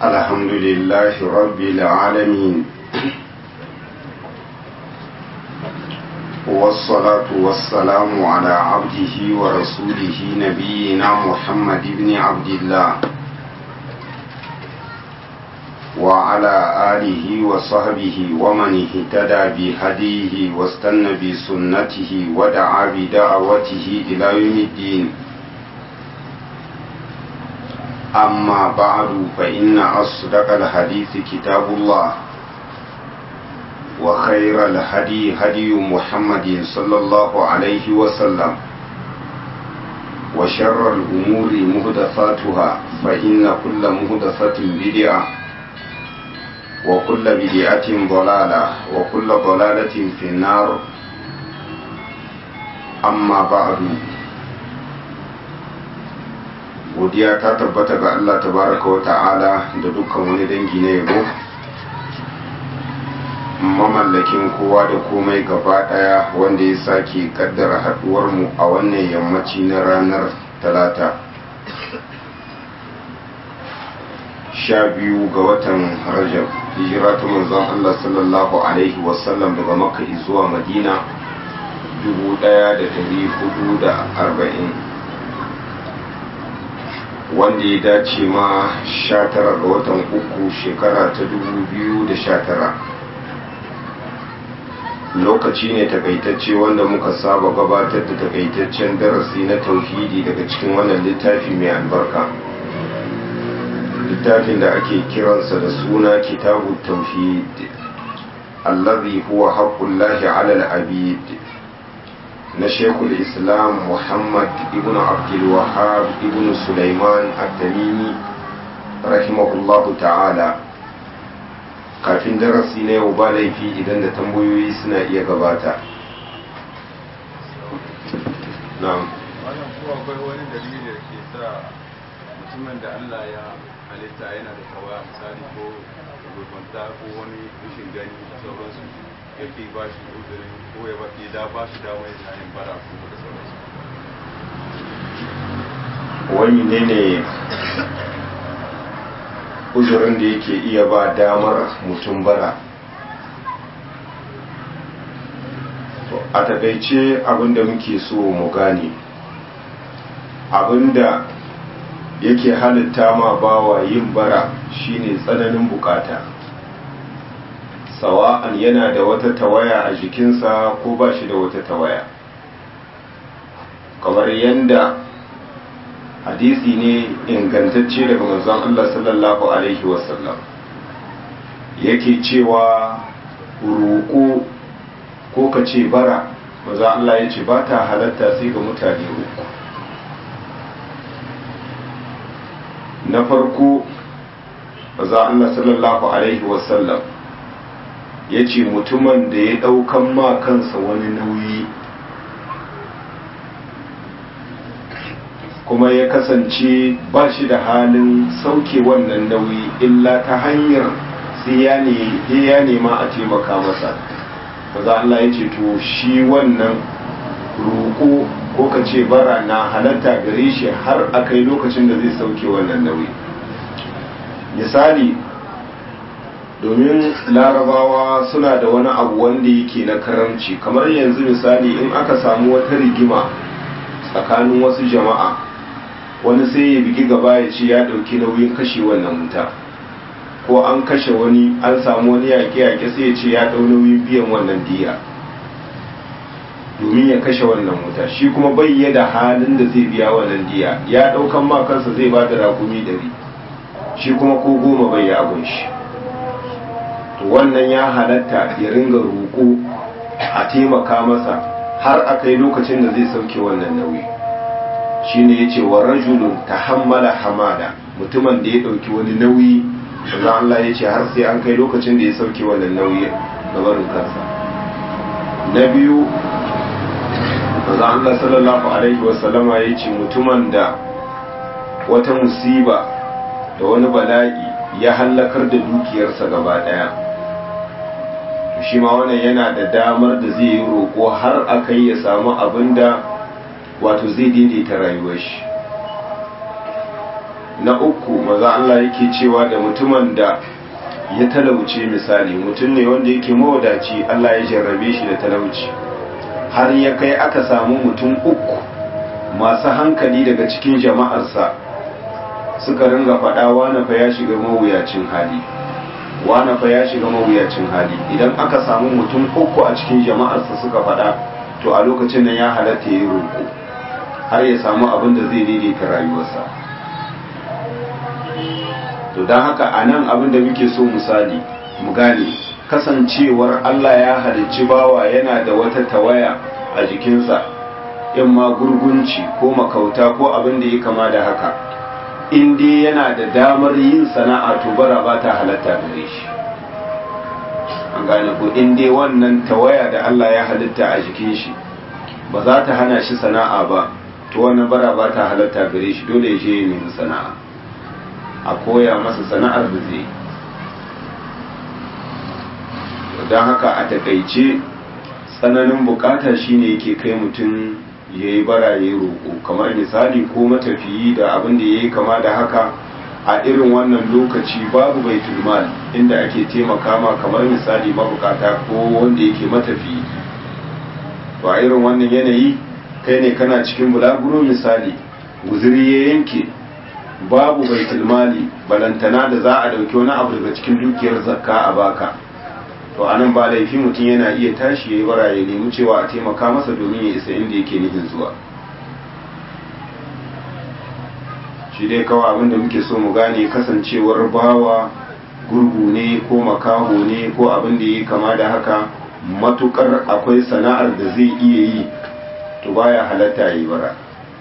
الحمد لله رب العالمين والصلاة والسلام على عبده ورسوله نبينا محمد بن عبد الله وعلى آله وصحبه ومن اهتدى بهديه واستنى بسنته ودعا بدعوته إلى يوم الدين أما بعد فإن أصدق الحديث كتاب الله وخير الهدي هدي محمد صلى الله عليه وسلم وشر الأمور مهدفاتها فإن كل مهدفة بدعة وكل بدعة ضلالة وكل ضلالة في النار أما بعد godiya ta tabbata ga Allah tabaraka wa ta'ala da dukkan wani dangi na yabo mamallakin kowa da komai gaba daya wanda ya sake kaddara haduwar mu a wannan yammaci na ranar talata sha biyu ga watan rajab hijira ta manzon Allah sallallahu alaihi wasallam daga makka zuwa madina dubu daya da dari hudu da arba'in wanda ya dace ma 19 ga watan uku shekara ta 2019 lokaci ne takaitacce wanda muka saba gabatar da takaitaccen darasi na tauhidi daga cikin wannan littafi mai albarka littafin da ake kiransa da suna kitabu tauhid allazi huwa haqqullahi ala al-abid na shekul islam muhammad ibn abdulwahab ibn sulaiman at-tamimi rahimahullahu ta'ala kafin darasi na yau ba laifi idan da tambayoyi suna iya gabata na'am wannan ko akwai wani dalili da ke sa mutumin da Allah ya halitta yana da tawa misali ko gurbanta ko wani rashin gani da sauransu yake ba shi uzurin ko ya ba da ba shi dama ya yin bara ko da sauransu wani ne ne uzurin da yake iya ba damar mutum bara a takaice abinda muke so mu gane abinda yake halitta ma bawa yin bara shine tsananin bukata sawa'an yana da wata tawaya a jikinsa ko ba shi da wata tawaya kamar yadda hadisi ne ingantacce daga manzon Allah sallallahu alaihi wasallam yake cewa roƙo ko ka ce bara manzon Allah ya ce ba ta halatta sai ga mutane uku na farko manzon Allah sallallahu alaihi wasallam ya ce mutumin da ya ɗaukan ma kansa wani nauyi kuma ya kasance ba shi da halin sauke wannan nauyi illa ta hanyar sai ya nema a taimaka masa maza Allah ya ce to shi wannan roƙo ko ka ce bara na halatta gare shi har a kai lokacin da zai sauke wannan nauyi misali domin larabawa suna da wani abu wanda yake na karamci kamar yanzu misali in aka samu wata rigima tsakanin wasu jama'a wani sai ya bigi gaba ya ce ya ɗauki nauyin kashe wannan wuta ko an kashe wani an samu wani yaƙe-yaƙe sai ya ce ya ɗau nauyin biyan wannan diya domin ya kashe wannan wuta shi kuma bai da halin da zai biya wannan diya ya ɗaukan ma kansa zai ba da rakumi dari shi kuma ko goma bai ya abun shi to wannan ya halatta ya ringa roƙo a taimaka masa har a kai lokacin da zai sauke wannan nauyi shine yace wa rajulun tahammala hamada mutumin da ya dauki wani nauyi manzo Allah yace har sai an kai lokacin da ya sauke wannan nauyi da barin kansa na biyu manzo Allah sallallahu alaihi wasallama yace mutumin da wata musiba da wani bala'i ya hallakar da dukiyarsa gaba daya shi ma wannan yana da damar da zai yi roƙo har a kai ya samu abin da wato zai daidaita rayuwar shi na uku maza Allah yake cewa da mutumin da ya talauce misali mutum ne wanda yake mawadaci Allah ya jarrabe shi da talauci har ya kai aka samu mutum uku masu hankali daga cikin jama'arsa suka ringa faɗa wane fa ya shiga mawuyacin hali wane fa ya shiga mawuyacin hali idan aka samu mutum uku a cikin jama'arsa suka faɗa to a lokacin nan ya halatta ya roƙo har ya samu abin da zai daidaita rayuwarsa to don haka a nan abin da muke so misali mu gane kasancewar Allah ya halicci bawa yana da wata tawaya a jikinsa in ma gurgunci ko makauta ko abin da ya kama da haka in dai yana da damar yin sana'a to bara ba ta halatta gare shi an gane ko in dai wannan tawaya da Allah ya halitta a jikin shi ba za ta hana shi sana'a ba to wannan bara ba ta halatta gare shi dole ya je ya nemi sana'a a koya masa sana'ar da zai don haka a takaice tsananin bukata shine yake kai mutum ya yi bara ya yi roƙo kamar misali ko matafiyi da abin da ya yi kama da haka a irin wannan lokaci babu bai mal inda ake taimaka ma kamar misali mabukata ko wanda yake matafiyi to a irin wannan yanayi kai ne kana cikin bulaguro misali guziri ya yanke babu baitul mali balantana da za a dauki wani abu daga cikin dukiyar zakka a baka to anan ba laifi mutum yana iya tashi yayi bara ya nemi cewa a taimaka masa domin ya isa inda yake nufin zuwa shi dai kawai abin da muke so mu gane kasancewar bawa gurgu ne ko makaho ne ko abin da ya kama da haka matukar akwai sana'ar da zai iya yi to baya halatta yi bara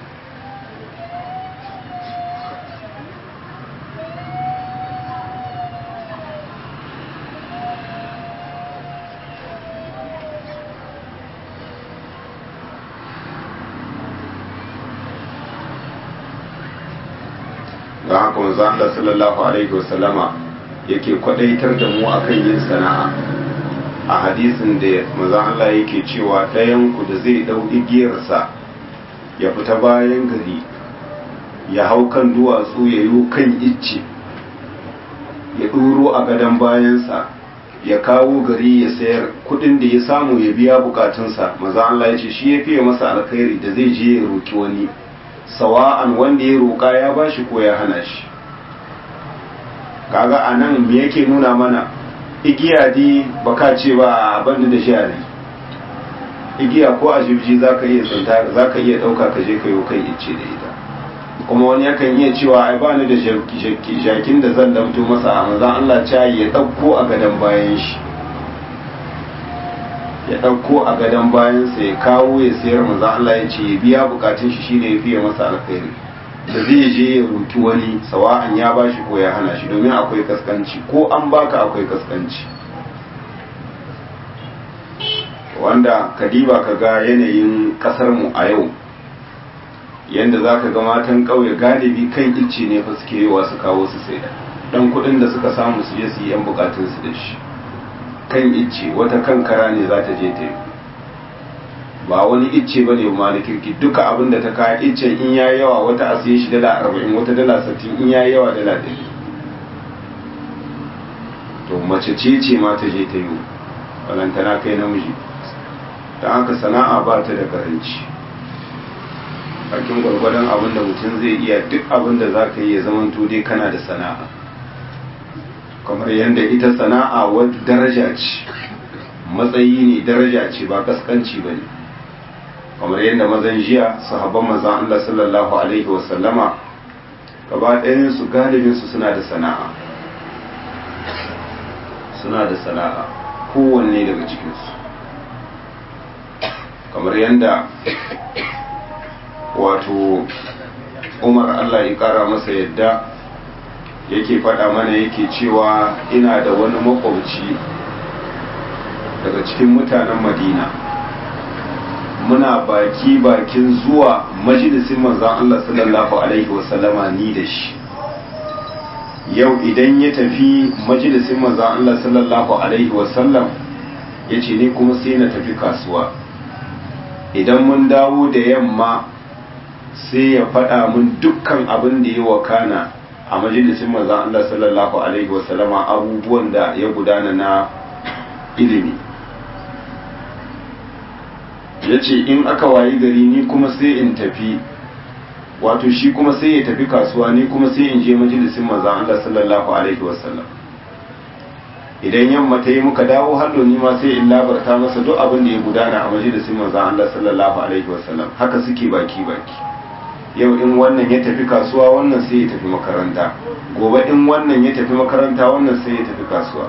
don haka manzo Allah sallallahu alaihi wasallama yake kwadaitar da mu akan yin sana'a a hadisin da manzo Allah yake cewa ɗayan ku da zai dau igiyarsa ya fita bayan gari ya hau kan duwatsu ya yi kan icce ya ɗuro a gadon bayansa ya kawo gari ya sayar kudin da ya samu ya biya bukatunsa maza Allah ya ce shi ya fiye masa alkhairi da zai je ya roki wani sawa'an wanda ya roƙa ya bashi ko ya hana shi kaga a nan me yake nuna mana igiya di baka ce ba a banda da jari igiya ko a jibji za ka iya tsinta za ka iya ɗauka ka je ka yi kai ice da ita kuma wani yakan iya cewa ai ba ni da jakin da zan damto masa a manzan Allah ca ya ɗauko a gadon bayan shi ya ɗauko a gadon bayansa ya kawo ya sayar manzan Allah ya ce ya biya bukatun shi shine ya fiye masa alkhairi da zai je ya roki wani sawa'an ya bashi ko ya hana shi domin akwai kaskanci ko an baka akwai kaskanci wanda kadiba ka ga yanayin kasar mu a yau yanda za ka ga matan ƙauye galibi kan icce ne fa suke yiwa su kawo su sai dan kuɗin da suka samu su je su yi yan bukatun su da shi kan icce wata kankara ne za ta je ta yi ba wani icce ba ne ma da kirki duka abin da ta kaya iccen in ya yawa wata a siye shi dala arba'in wata dala sittin in ya yawa dala ɗari to mace ce ce ma ta je ta yi balantana kai namiji ta haka sana'a ba ta da karanci bakin gwargwadon abin da mutum zai iya duk abin da za ka yi ya zama dai kana da sana'a kamar yadda ita sana'a wadda daraja ce matsayi ne daraja ce ba kaskanci ba ne kamar yadda mazan jiya sahabban mazan Allah sallallahu alaihi wasallama gaba ɗayansu galibinsu suna da sana'a suna da sana'a kowanne daga cikinsu kamar yadda wato umar Allah ya kara masa yadda yake faɗa mana yake cewa ina da wani makwabci daga cikin mutanen madina muna baki bakin zuwa majalisin manzan Allah sallallahu alaihi wasallama ni da shi yau idan ya tafi majalisin manzan Allah sallallahu alaihi wasallam ya ce ni kuma sai na tafi kasuwa idan mun dawo da yamma sai ya faɗa mun dukkan abin da ya wakana a majalisin manzon Allah sallallahu alaihi wasallama abubuwan da ya gudana na ilimi ya ce in aka wayi gari ni kuma sai in tafi wato shi kuma sai ya tafi kasuwa ni kuma sai in je majalisin manzon Allah sallallahu alaihi wasallam idan yamma ta yi muka dawo hallo ni ma sai in labarta masa duk abin da ya gudana a majalisin manzon Allah sallallahu alaihi wasallam haka suke baki baki yau in wannan ya tafi kasuwa wannan sai ya tafi makaranta gobe in wannan ya tafi makaranta wannan sai ya tafi kasuwa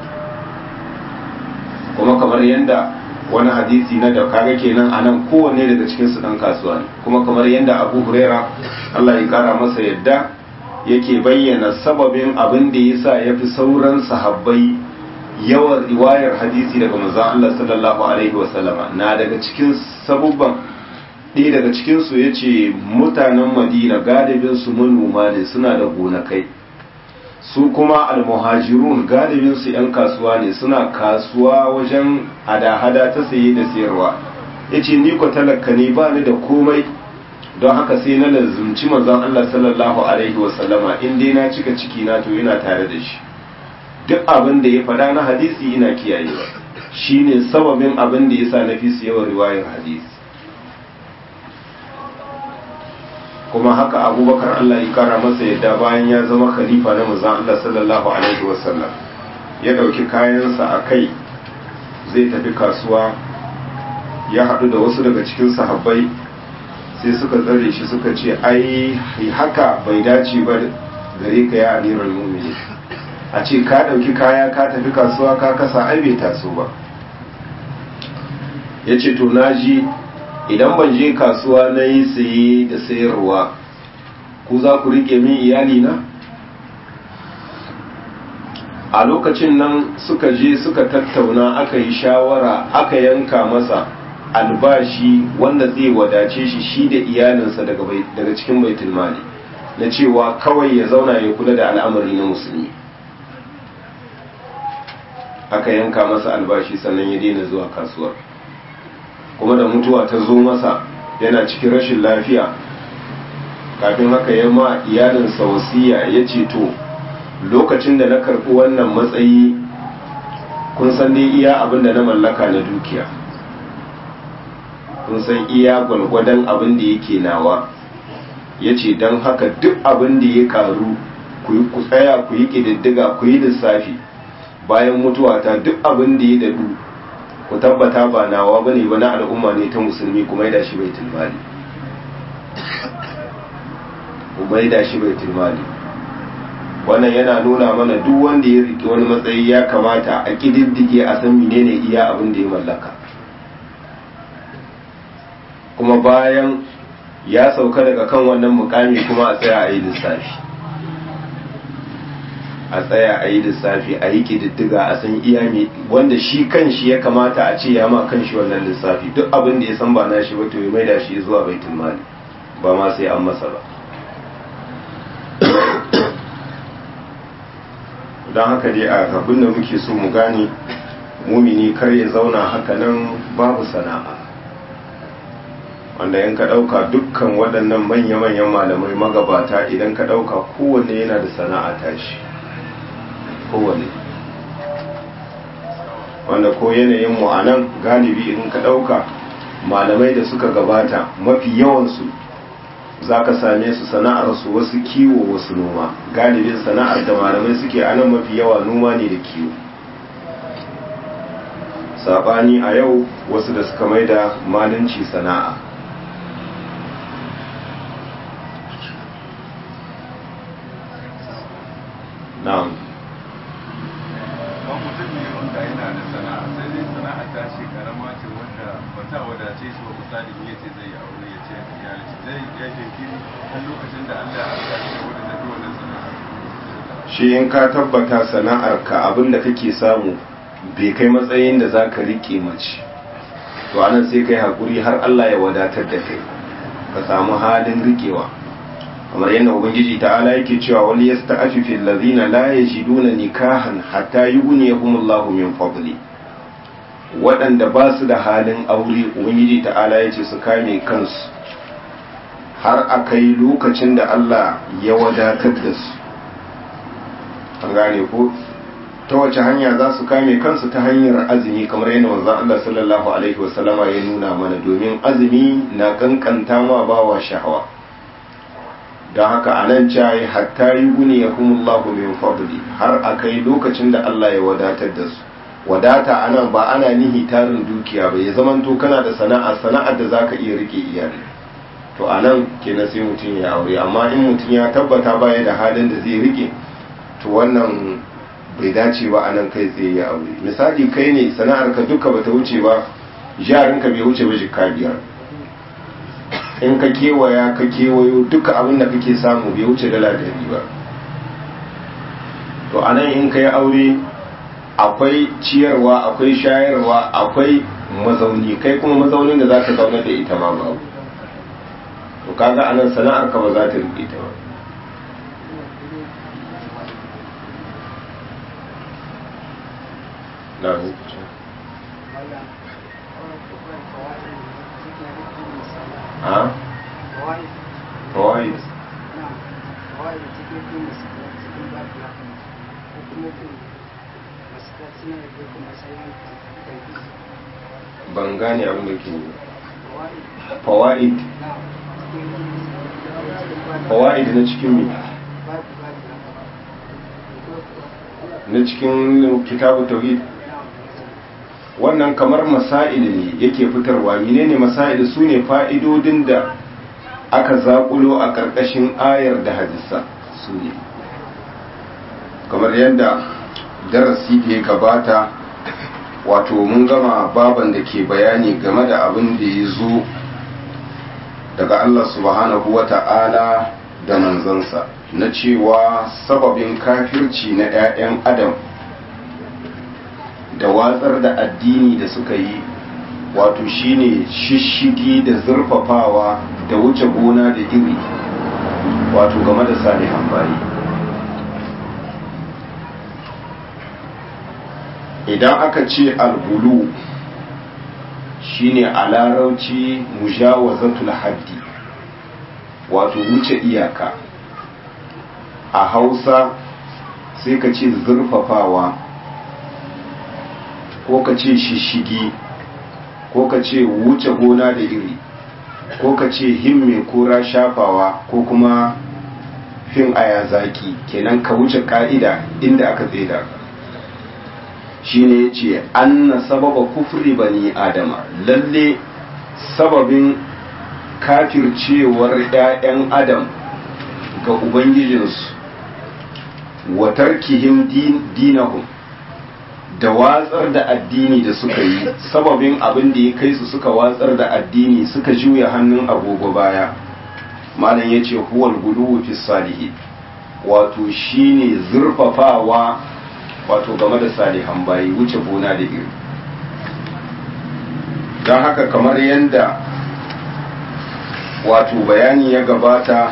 kuma kamar yadda wani hadisi na da kaga kenan a nan kowanne daga cikin su dan kasuwa ne kuma kamar yadda abu huraira Allah ya kara masa yadda yake bayyana sababin abin da ya sa ya fi sauran sahabbai yawan riwayar hadisi daga manzon Allah sallallahu alaihi wasallama na daga cikin sabubban ɗaya daga cikinsu ya ce mutanen madina galibinsu manoma ne suna da gonakai su kuma almuhajirun galibinsu 'yan kasuwa ne suna kasuwa wajen hada-hada ta saye da sayarwa ya ce ni ko talaka ne ba ni da komai don haka sai na lazumci manzon Allah sallallahu alaihi wasallama in dai na cika ciki na to yana tare da shi duk abin da ya faɗa na hadisi ina kiyayewa shine sababin abin da yasa na fi su yawan riwayar hadisi kuma haka abubakar Allah ya kara masa yadda bayan ya zama khalifa na manzon Allah sallallahu alaihi wasallam ya dauki kayansa a kai zai tafi kasuwa ya haɗu da wasu daga cikin sahabbai sai suka tsare shi suka ce ai haka bai dace ba gare ka ya amiral mu'minin a ce ka dauki kaya ka tafi kasuwa ka kasa ai bai taso ba yace to naji idan ban je kasuwa na yi saye da sayarwa ku za ku rike min iyali na a lokacin nan suka je suka tattauna aka yi shawara aka yanka masa albashi wanda zai wadace shi shi da iyalinsa daga cikin baitul mali na cewa kawai ya zauna ya kula da al'amari na musulmi aka yanka masa albashi sannan ya daina zuwa kasuwar kuma da mutuwa ta zo masa yana cikin rashin lafiya kafin haka ya ma iyalinsa wasiya ya ce to lokacin da na karɓi wannan matsayi kun san dai iya abin da na mallaka na dukiya kun san iya gwalgwadon abin da yake nawa ya ce don haka duk abin da ya karu ku tsaya ku yi ƙididdiga ku yi lissafi bayan mutuwata duk abin da ya dadu ku tabbata ba nawa bane ba na al'umma ne ta musulmi kuma ya dashi baitul mali kuma ya dashi baitul mali wannan yana nuna mana duk wanda ya riƙe wani matsayi ya kamata a ƙididdige a san menene iya abin da ya mallaka kuma bayan ya sauka daga kan wannan mukami kuma a tsaya a yi lissafi a tsaya a yi lissafi a yi ƙididdiga a san iya ne wanda shi kan shi ya kamata a ce ya ma kan shi wannan lissafi duk abin da ya san ba na shi ba to ya maida shi zuwa baitul mali ba ma sai an masa ba don haka dai a abin da muke so mu gane mumini kar ya zauna haka nan babu sana'a wanda in ka ɗauka dukkan waɗannan manya-manyan malamai magabata idan ka ɗauka kowanne yana da sana'a tashi kowanne wanda ko yanayin mu a nan galibi in ka ɗauka malamai da suka gabata mafi yawansu za ka same su sana'arsu wasu kiwo wasu noma galibin sana'ar da malamai suke a nan mafi yawa noma ne da kiwo saɓani a yau wasu da suka mai da malinci sana'a na'am kan mutum ne wanda yana da sana'a sai dai sana'a ta ce karama ce wanda ba ta wadace shi ba misali ya ce zai aure ya ce iyali zai ya jinkiri har lokacin da Allah ya sa shi wanda zai wannan sana'a shi in ka tabbata sana'ar ka abin da kake samu bai kai matsayin da za ka riƙe mace to anan sai kai haƙuri har Allah ya wadatar da kai ka samu halin riƙewa kamar yadda ubangiji ta'ala yake cewa wal yasta'afifu allazina la yajiduna nikahan hatta yughniyahumullahu min fadli waɗanda ba su da halin aure ubangiji ta'ala yace su kame kansu har a kai lokacin da Allah ya wadatar da su an gane ko ta wace hanya za su kame kansu ta hanyar azumi kamar yadda manzon Allah sallallahu alaihi wasallama ya nuna mana domin azumi na kankanta ma bawa sha'awa don haka a nan cayi hatta yi guni ya kumullahu min fadli har a kai lokacin da Allah ya wadatar da su wadata a nan ba ana nihi tarin dukiya ba ya zamanto kana da sana'a sana'ar da zaka iya rike iyali to a nan kenan sai mutum ya aure amma in mutum ya tabbata baya da halin da zai rike to wannan bai dace ba a nan kai tsaye ya aure misali kai ne sana'ar ka duka bata wuce ba jarinka bai wuce ba jikka biyar in ka kewaya ka kewayo duka abin da kake samu bai wuce dala ɗari ba to a nan in ka yi aure akwai ciyarwa akwai shayarwa akwai mazauni kai kuma mazaunin da za ka zauna da ita ma babu to kaga a nan sana'ar ka ba za ta riƙe ta ba na a fawaid ban gane abin da ke fawaid fawaid na cikin mi na cikin kitabu tauhid wannan kamar masail ne yake fitarwa menene masail su ne fa'idodin da aka zaƙulo a ƙarƙashin ayar da hadisa su ne kamar yadda darasi da ya gabata wato mun gama baban da ke bayani game da abin da ya zo daga Allah subhanahu wa ta'ala da manzansa na cewa sababin kafirci na 'ya'yan adam da watsar da addini da suka yi wato shine shishigi da zurfafawa da wuce gona da iri wato game da salihan bayi idan aka ce albulu shine a larauci mujawazatul haddi wato wuce iyaka a hausa sai ka ce zurfafawa ko ka ce shishigi ko ka ce wuce gona da iri ko ka ce himme kura shafawa ko kuma fin aya zaki kenan ka wuce ka'ida inda aka tseda shi ne ya ce an na sababa kufri bani adama lalle sababin kafircewar 'ya'yan adam ga ubangijinsu wa tarkihim dinahum da watsar da addini da suka yi sababin abin da ya kai su suka watsar da addini suka juya hannun agogo baya malam ya ce huwal gudu fi salihi wato shine zurfafawa wato game da salihan bayi wuce gona da iri don haka kamar yadda wato bayani ya gabata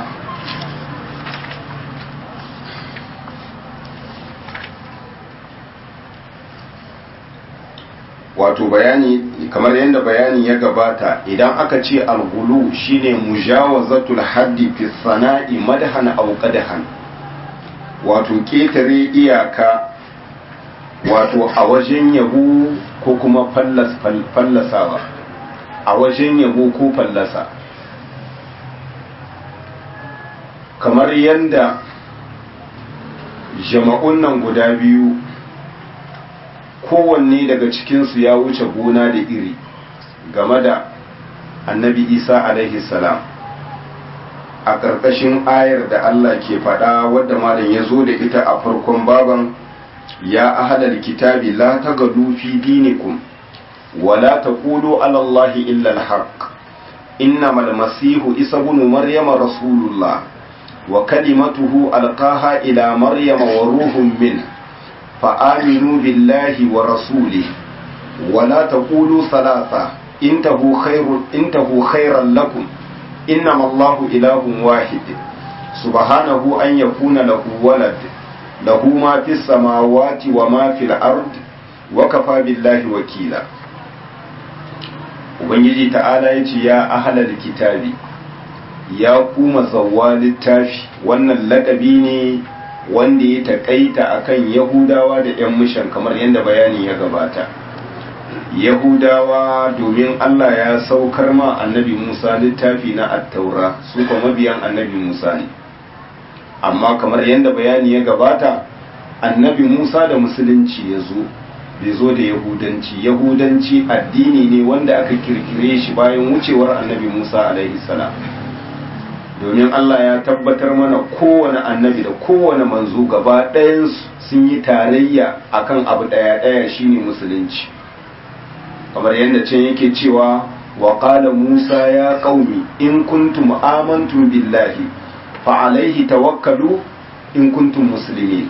wato bayani kamar yadda bayani ya gabata idan aka ce algulu shine mujawazatul haddi fi sana'i madhan aw qadhan wato ketare iyaka wato a wajen yabo ko kuma fallasawa a wajen yabo ko fallasa kamar yadda jama'un nan guda biyu kowanne daga cikinsu ya wuce gona da iri game da annabi isa alaihi salam a ƙarƙashin ayar da allah ke faɗa wadda malam ya zo da ita a farkon baban ya ahalar kitabi la ta gadu fi dinikum wala ta kudu alallahi illa alhaq innama almasihu isa bunu maryama rasulullah wa kalimatuhu alqaha ila maryama wa ruhun min فآمنوا بالله ورسوله ولا تقولوا ثلاثة انتهوا خير انتهوا خيرا لكم إنما الله إله واحد سبحانه أن يكون له ولد له ما في السماوات وما في الأرض وكفى بالله وكيلا Ubangiji ta'ala ya ce ya ahalar kitabi ya kuma zawwa littafi wannan laƙabi ne wanda ya taƙaita akan yahudawa da 'yan mishan kamar yadda bayani ya gabata yahudawa domin allah ya saukar ma annabi musa littafi na attaura su kuma mabiyan annabi musa ne amma kamar yadda bayani ya gabata annabi musa da musulunci ya zo bai zo da yahudanci yahudanci addini ne wanda aka kirkire shi bayan wucewar annabi musa alaihi salam domin allah ya tabbatar mana kowane annabi da kowane manzo gaba ɗayansu sun yi tarayya akan abu ɗaya ɗaya shine musulunci kamar yadda can yake cewa wa qala musa ya qaumi in kuntum amantum billahi fa alaihi tawakkalu in kuntum muslimin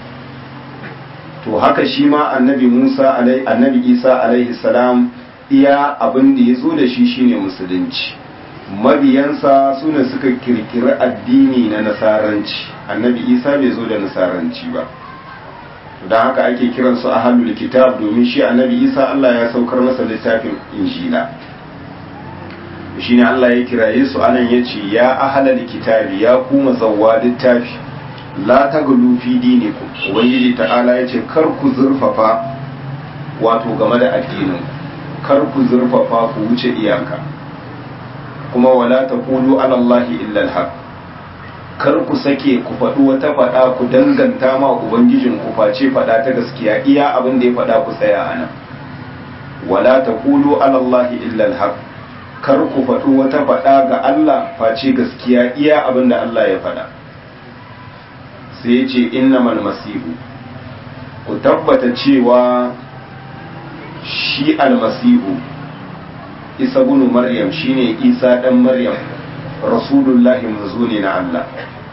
to haka shi ma annabi Musa alai annabi Isa alaihi salam iya abin da ya zo da shi shine musulunci mabiyansa sune suka kirkiri addini na nasaranci annabi Isa bai zo da nasaranci ba don haka ake kiran su ahlul kitab domin shi annabi Isa Allah ya saukar masa littafin injila shine Allah ya kiraye su anan yace ya ahlul kitabi ya kuma zawwa littafi la taglu fi dinikum ubangiji ta'ala yace kar ku zurfafa wato game da addinin kar ku zurfafa ku wuce iyaka kuma wala taqulu ala allahi illa alhaq kar ku sake ku faɗi wata faɗa ku danganta ma ubangijin ku face faɗa ta gaskiya iya abin da ya faɗa ku tsaya ana wala taqulu ala allahi illa alhaq kar ku faɗi wata faɗa ga Allah face gaskiya iya abin da Allah ya faɗa sai ya ce innamal masihu ku tabbata cewa shi almasihu isa bunu maryam shine isa dan maryam rasulullahi manzo ne na Allah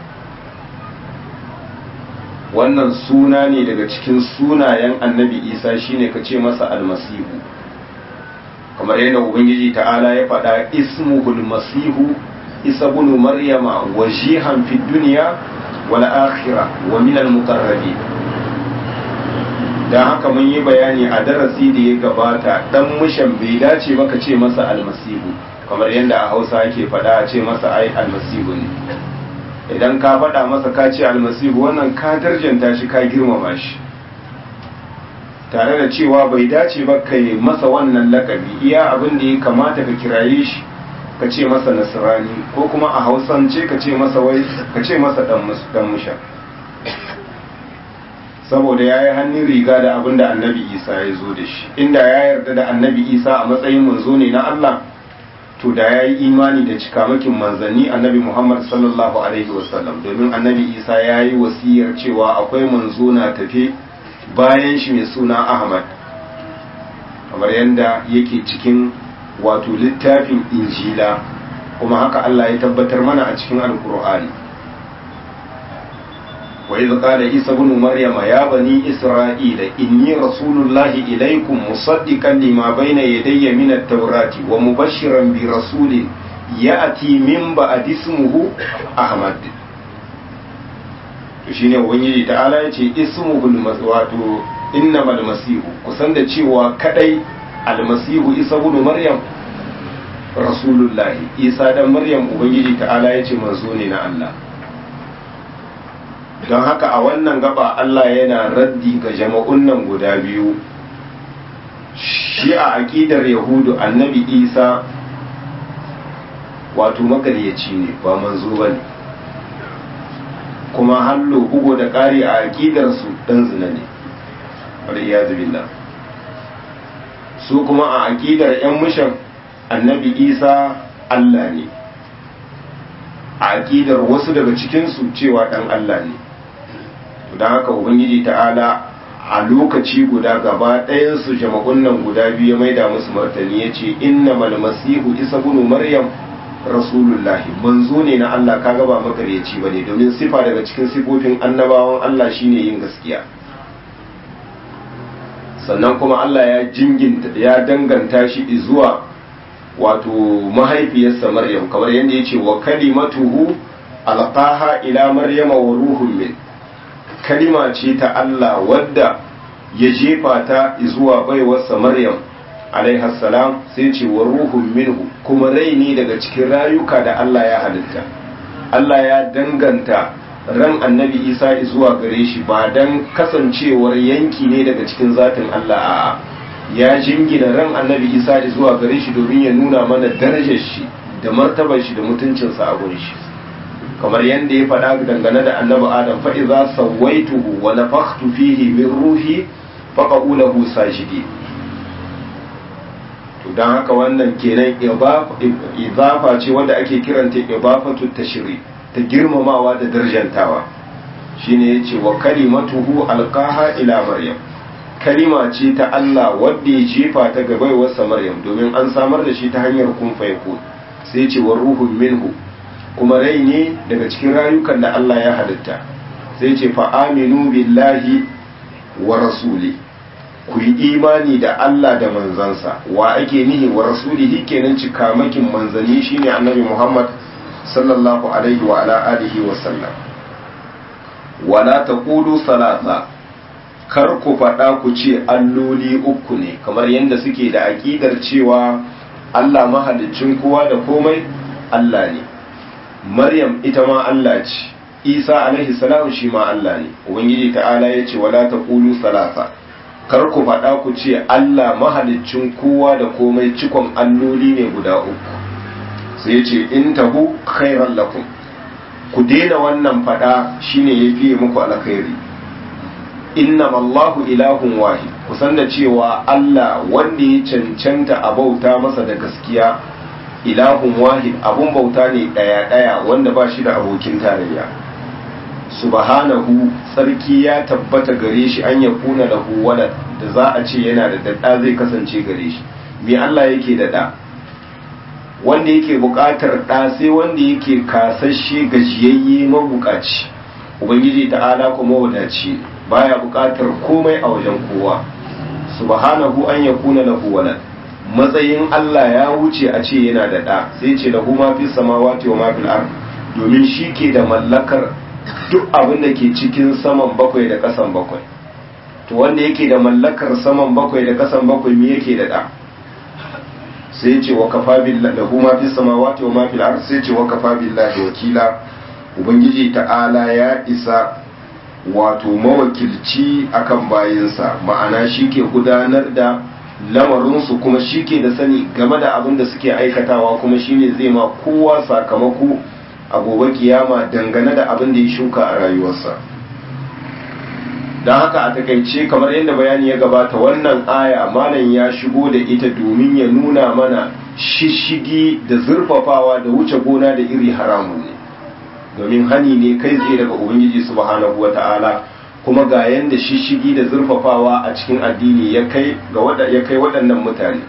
wannan suna ne daga cikin sunayen annabi isa shine ka ce masa almasihu kamar yadda ubangiji ta'ala ya faɗa ismuhul masihu isa bunu maryama wajihan fid duniya wal akhirah wa min al muqarrabin dan haka mun yi bayani a darasi da ya gabata dan mushan bai dace ba ka ce masa almasihu kamar yadda a Hausa ake faɗa a ce masa ai almasihu ne idan ka faɗa masa ka ce almasihu wannan ka darjanta shi ka girmama shi tare da cewa bai dace ba kai masa wannan lakabi iya abin da ya kamata ka kiraye shi ka ce masa nasirani ko kuma a hausance ka ce masa wai ka ce masa dan musha saboda ya yi hannun riga da abin da annabi isa ya zo da shi inda ya yarda da annabi isa a matsayin manzo ne na allah to da ya yi imani da cikamakin manzanni annabi muhammad sallallahu alaihi wasallam domin annabi isa ya yi wasiyar cewa akwai manzo na tafe bayan shi mai suna ahmad kamar yadda yake cikin wato littafin injila kuma haka Allah ya tabbatar mana a cikin alkur'ani wa idh qala isa ibn maryama ya bani isra'ila inni rasulullahi ilaykum musaddiqan lima bayna yadayya min at-taurati wa mubashiran bi rasulin ya'ti min ba'di ismihi ahmad to shine ubangiji ta'ala yace ismuhul wato innamal masihu kusan da cewa kadai almasihu isa ibn maryam rasulullahi isa dan maryam ubangiji ta'ala yace manzo ne na Allah don haka a wannan gaba Allah yana raddi ga jama'un nan guda biyu shi a aqidar yahudu annabi isa wato makaryaci ne ba manzo bane kuma hallo bugo da ƙari a aƙidarsu ɗan zina ne waliyazu billah su kuma a aƙidar 'yan mushan annabi isa allah ne a aƙidar wasu daga cikinsu cewa ɗan allah ne don haka ubangiji ta'ala a lokaci guda gaba ɗayansu jama'un nan guda biyu mai da musu martani ya ce inna masihu isa bunu maryam rasulullahi manzo ne na Allah kaga ba makaryaci ba ne domin sifa daga cikin sifofin annabawan Allah shine yin gaskiya sannan kuma Allah ya jinginta ya danganta shi zuwa wato mahaifiyarsa Maryam kamar yadda ya ce wa kalimatuhu alqaha ila maryama wa ruhun min kalima ce ta Allah wadda ya jefa ta zuwa baiwarsa Maryam salam sai ce wa ruhun minhu kuma rai ne daga cikin rayuka da Allah ya halitta Allah ya danganta ran annabi isa zuwa gare shi ba don kasancewar yanki ne daga cikin zatin Allah a ya jingina ran annabi isa zuwa gare shi domin ya nuna mana darajar shi da martabar shi da mutuncinsa a gurin shi kamar yadda ya faɗa dangane da annabi adam fa idza sawaituhu wa nafakhtu fihi min ruhi faqa'u lahu sajidi to dan haka wannan kenan idafa ce wanda ake kiranta idafatu tashri ta girmamawa da darjantawa shine yace wa kalimatuhu alqaha ila maryam kalima ce ta Allah wadda ya jefa ta ga baiwarsa maryam domin an samar da shi ta hanyar kun fayakun sai ce wa ruhun minhu kuma rai ne daga cikin rayukan da Allah ya halitta sai ce fa aminu billahi wa rasuli ku yi imani da Allah da manzansa wa ake nihi wa rasulihi kenan cikamakin manzanni shine annabi Muhammad sallallahu alaihi wa ala alihi wa sallam wala taqulu salasa kar ku faɗa ku ce alloli uku ne kamar yadda suke da aƙidar cewa Allah mahalicin kowa da komai Allah ne Maryam ita ma Allah ce Isa alaihi salam shi ma Allah ne Ubangiji ta'ala ya ce wala taqulu salasa kar ku faɗa ku ce Allah mahalicin kowa da komai cikon alloli ne guda uku sai ya ce in tahu khairan lakum ku daina wannan faɗa shine yafi muku alkhairi innama Allahu ilahun wahid kusan da cewa Allah wanda ya cancanta a bauta masa da gaskiya ilahun wahid abun bauta ne daya daya wanda ba shi da abokin tarayya subhanahu tsarki ya tabbata gare shi an ya kuna lahu walad da za a ce yana da dadda zai kasance gare shi me Allah yake da da wanda yake buƙatar da sai wanda yake kasashe gajiyayye mabukaci ubangiji ta'ala kuma wadaci baya buƙatar komai a wajen kowa subhanahu an yakuna lahu walad matsayin Allah ya wuce a ce yana da ɗa sai ce lahu ma fi samawati wa ma fil ard domin shi ke da mallakar duk abin da ke cikin saman bakwai da ƙasan bakwai to wanda yake da mallakar saman bakwai da ƙasan bakwai me yake da ɗa sai ce wa kafa billahi lahu ma fi samawati wa ma fil ard sai ce wa kafa billahi wakila ubangiji ta'ala ya isa wato mawakilci akan bayinsa ma'ana shi ke gudanar da lamarinsu kuma shi ke da sani game da abin da suke aikatawa kuma shi ne zai ma kowa sakamako a gobe kiyama dangane da abin da ya shuka a rayuwarsa don haka a takaice kamar yadda bayani ya gabata wannan aya malam ya shigo da ita domin ya nuna mana shishigi da zurfafawa da wuce gona da iri haramu ne domin hani ne kai tsaye daga ubangiji subhanahu wata'ala kuma ga yanda shishigi da zurfafawa a cikin addini ya kai ga ya kai waɗannan mutane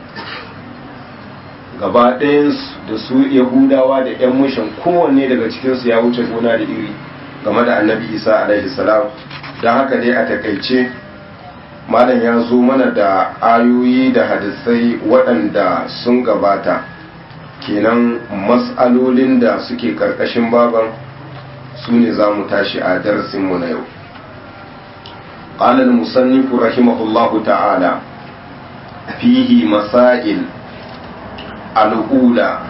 gaba ɗayansu da su yahudawa da yan mushin kowanne daga cikinsu ya wuce gona da iri game da annabi isa alaihi salam don haka dai a takaice malam ya zo mana da ayoyi da hadisai waɗanda sun gabata kenan mas'alolin da suke ƙarƙashin baban su ne za mu tashi a darasinmu na yau قال المصنف رحمه الله تعالى فيه مسائل الأولى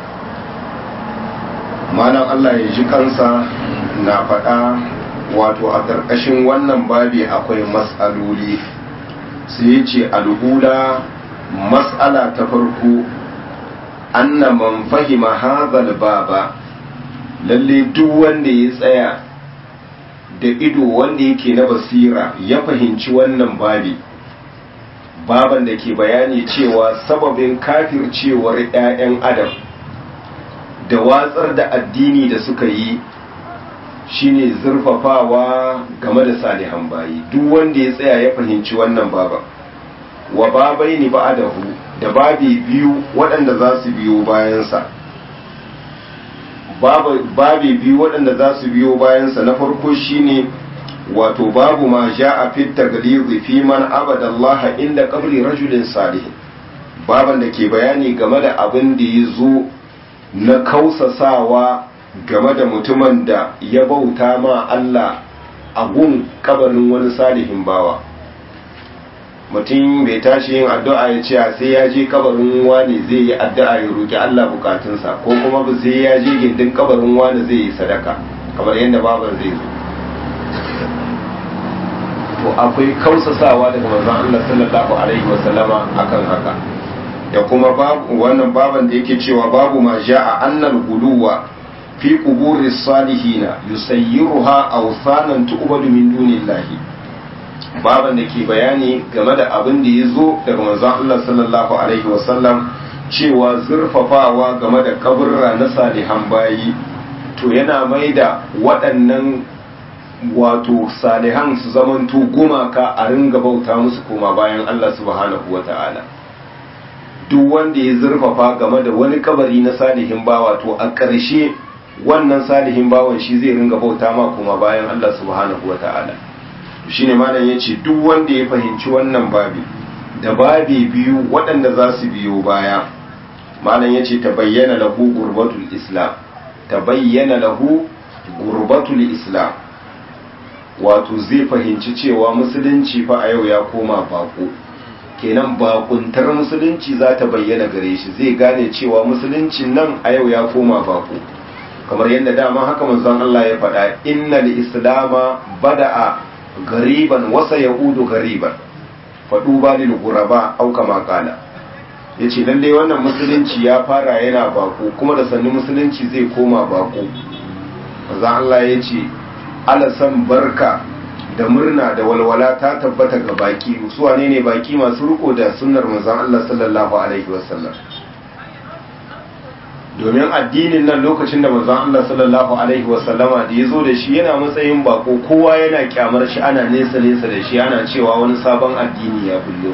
malam Allah ya ji kansa na faɗa wato a ƙarƙashin wannan babi akwai matsaloli sai ce al'ula matsala ta farko anna man fahima hazal baba lalle duk wanda ya tsaya da ido wanda yake na basira ya fahimci wannan babi baban da ke bayani cewa sababin kafircewar 'ya'yan adam da watsar da addini da suka yi shine zurfafawa game da salihan bayi duk wanda ya tsaya ya fahimci wannan baban wa babai ni ba'adahu da babi biyu waɗanda za su biyo bayansa babi biyu waɗanda za su biyo bayansa na farko shine wato babu ma ja a fitta galizi fi man abada Allah inda kabri rajulin salihin baban da ke bayani game da abin da ya zo na kausasawa game da mutumin da ya bauta ma Allah a gun kabarin wani salihin bawa mutum bai tashi yin addu'a ya ce sai ya je kabarin wani zai yi addu'a ya roki Allah bukatunsa ko kuma ba sai ya je gindin kabarin wani zai yi sadaka kamar yadda baban zai zo to akwai kausasawa daga manzon Allah sallallahu alaihi wasallama akan haka da kuma babu wannan baban da yake cewa babu ma ja'a annal guluwa fi quburi salihina yusayyiruha awsanan tu'badu min dunillahi baban da ke bayani game da abin da ya zo daga manzon Allah sallallahu alaihi wasallam cewa zurfafawa game da kaburra na salihan bayi to yana mai da waɗannan wato salihan su zamanto gumaka a ringa bauta musu koma bayan Allah subhanahu wa ta'ala duk wanda ya zurfafa game da wani kabari na salihin bawa to a ƙarshe wannan salihin bawan shi zai ringa bauta ma koma bayan Allah subhanahu wa ta'ala shine malam yace duk wanda ya fahimci wannan babi da babi biyu waɗanda za su biyo baya malam yace ta bayyana lahu gurbatul islam ta bayyana lahu gurbatul islam wato zai fahimci cewa musulunci fa a yau ya koma bako kenan bakuntar musulunci za ta bayyana gare shi zai gane cewa musulunci nan a yau ya koma bako kamar yadda dama haka manzon Allah ya faɗa innal islama bada'a gariban wasa yahudu gariban faɗu ba lil guraba au kama kala yace lalle wannan musulunci ya fara yana bako kuma da sannu musulunci zai koma bako manzon Allah ya ce alasan barka da murna da walwala ta tabbata ga baki su wane ne baki masu riko da sunnar manzon Allah sallallahu alaihi wasallam domin addinin nan lokacin da manzon Allah sallallahu alaihi wasallama da ya zo da shi yana matsayin bako kowa yana kyamar shi ana nesa nesa da shi ana cewa wani sabon addini ya bullo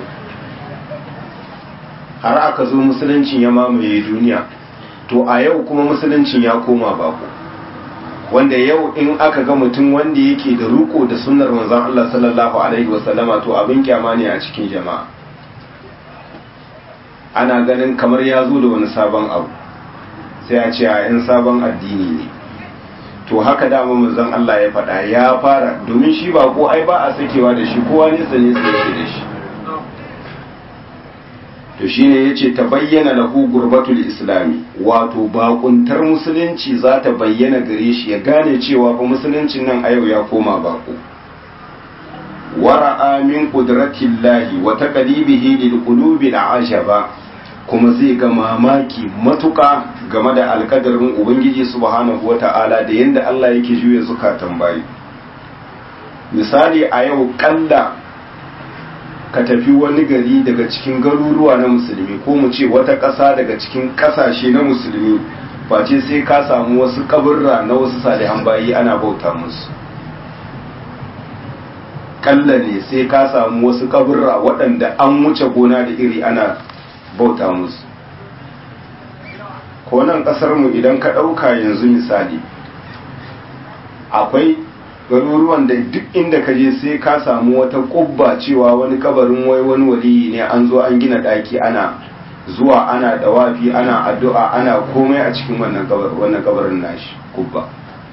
har aka zo musuluncin ya mamaye duniya to a yau kuma musuluncin ya koma bako wanda yau in aka ga mutum wanda yake da ruko da sunnar manzon Allah sallallahu alaihi wasallama to abin kyama ne a cikin jama'a ana ganin kamar ya zo da wani sabon abu sai a ce a yan sabon addini ne to haka dama manzon Allah ya faɗa ya fara domin shi ba ko ai ba a sakewa da shi kowa nesa nesa yake da shi to shine yace ta bayyana lahu gurbatul islami wato bakuntar musulunci za ta bayyana gare shi ya gane cewa fa musuluncin nan a yau ya koma bako wara'a min qudratillahi wa taqlibihi lil qulubi al'ajaba kuma zai ga mamaki matuka game da alkadarin ubangiji subhanahu wata'ala da yanda Allah yake juya zukatan bayi misali a yau kalla ka tafi wani gari daga cikin garuruwa na musulmi ko mu ce wata ƙasa daga cikin ƙasashe na musulmi face sai ka samu wasu kaburra na wasu salihan bayi ana bauta musu kalla ne sai ka samu wasu kaburra waɗanda an wuce gona da iri ana bauta musu ko nan ƙasarmu idan ka ɗauka yanzu misali akwai garuruwan da duk inda ka je sai ka samu wata kubba cewa wani kabarin wai wani waliyi ne an zo an gina daki ana zuwa ana dawafi ana addu'a ana komai a cikin wannan wannan kabarin nashi kubba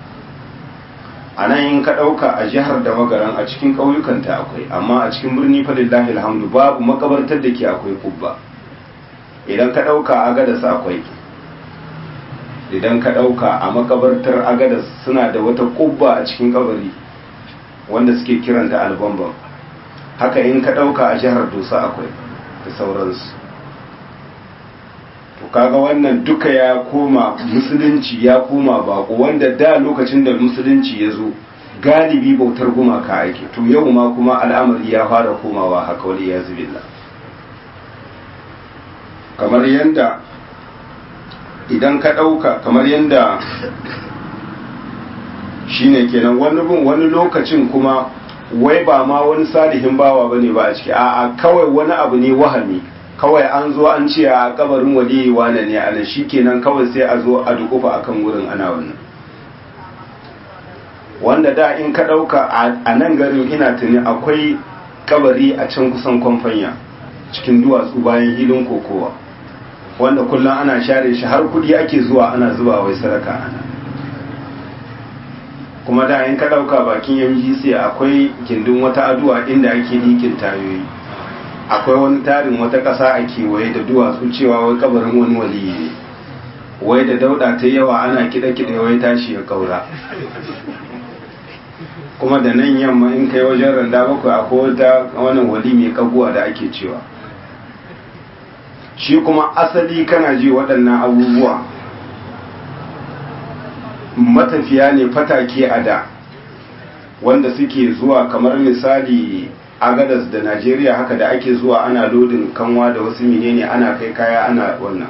a nan in ka ɗauka a jihar da magaran a cikin ƙauyukanta akwai amma a cikin birni falillahi alhamdu babu makabartar da ke akwai kubba idan ka ɗauka a gadas akwai idan ka ɗauka a makabartar agadas suna da wata ƙubba a cikin kabari wanda suke kiranta albambam haka in ka ɗauka a jihar dosa akwai da sauransu to kaga wannan duka ya koma musulunci ya koma bako wanda da lokacin da musulunci ya zo galibi bautar gumaka ake to yau ma kuma al'amari ya fara komawa haka wani ya zubilla kamar yadda idan ka ɗauka kamar yadda shi ne kenan wani bin wani lokacin kuma wai ba ma wani salihin bawa ba ne ba a ciki a kawai wani abu ne wahami kawai an zo an ce a kabarin waliyi wane ne a shi kenan kawai sai a zo a dukufa akan wurin ana wannan wanda da in ka ɗauka a nan garin ina tuni akwai kabari a can kusan kwamfanya cikin duwatsu bayan hilin kokowa wanda kullum ana share shi har kudi ake zuwa ana zuba wai sadaka ana kuma da in ka dauka bakin MGC akwai gindin wata aduwa inda ake likin tayoyi akwai wani tarin wata ƙasa a kewaye da duwatsu cewa wai kabarin wani waliyi ne wai da dauda ta yawa ana kiɗe-kiɗe wai tashi ya kaura kuma da nan yamma in kai wajen randa bakwai akwai wata wannan wali mai kaguwa da ake cewa shi kuma asali kana ji waɗannan abubuwa matafiya ne fatake a da wanda suke zuwa kamar misali agadas da najeriya haka da ake zuwa ana lodin kanwa da wasu menene ana kai kaya ana wannan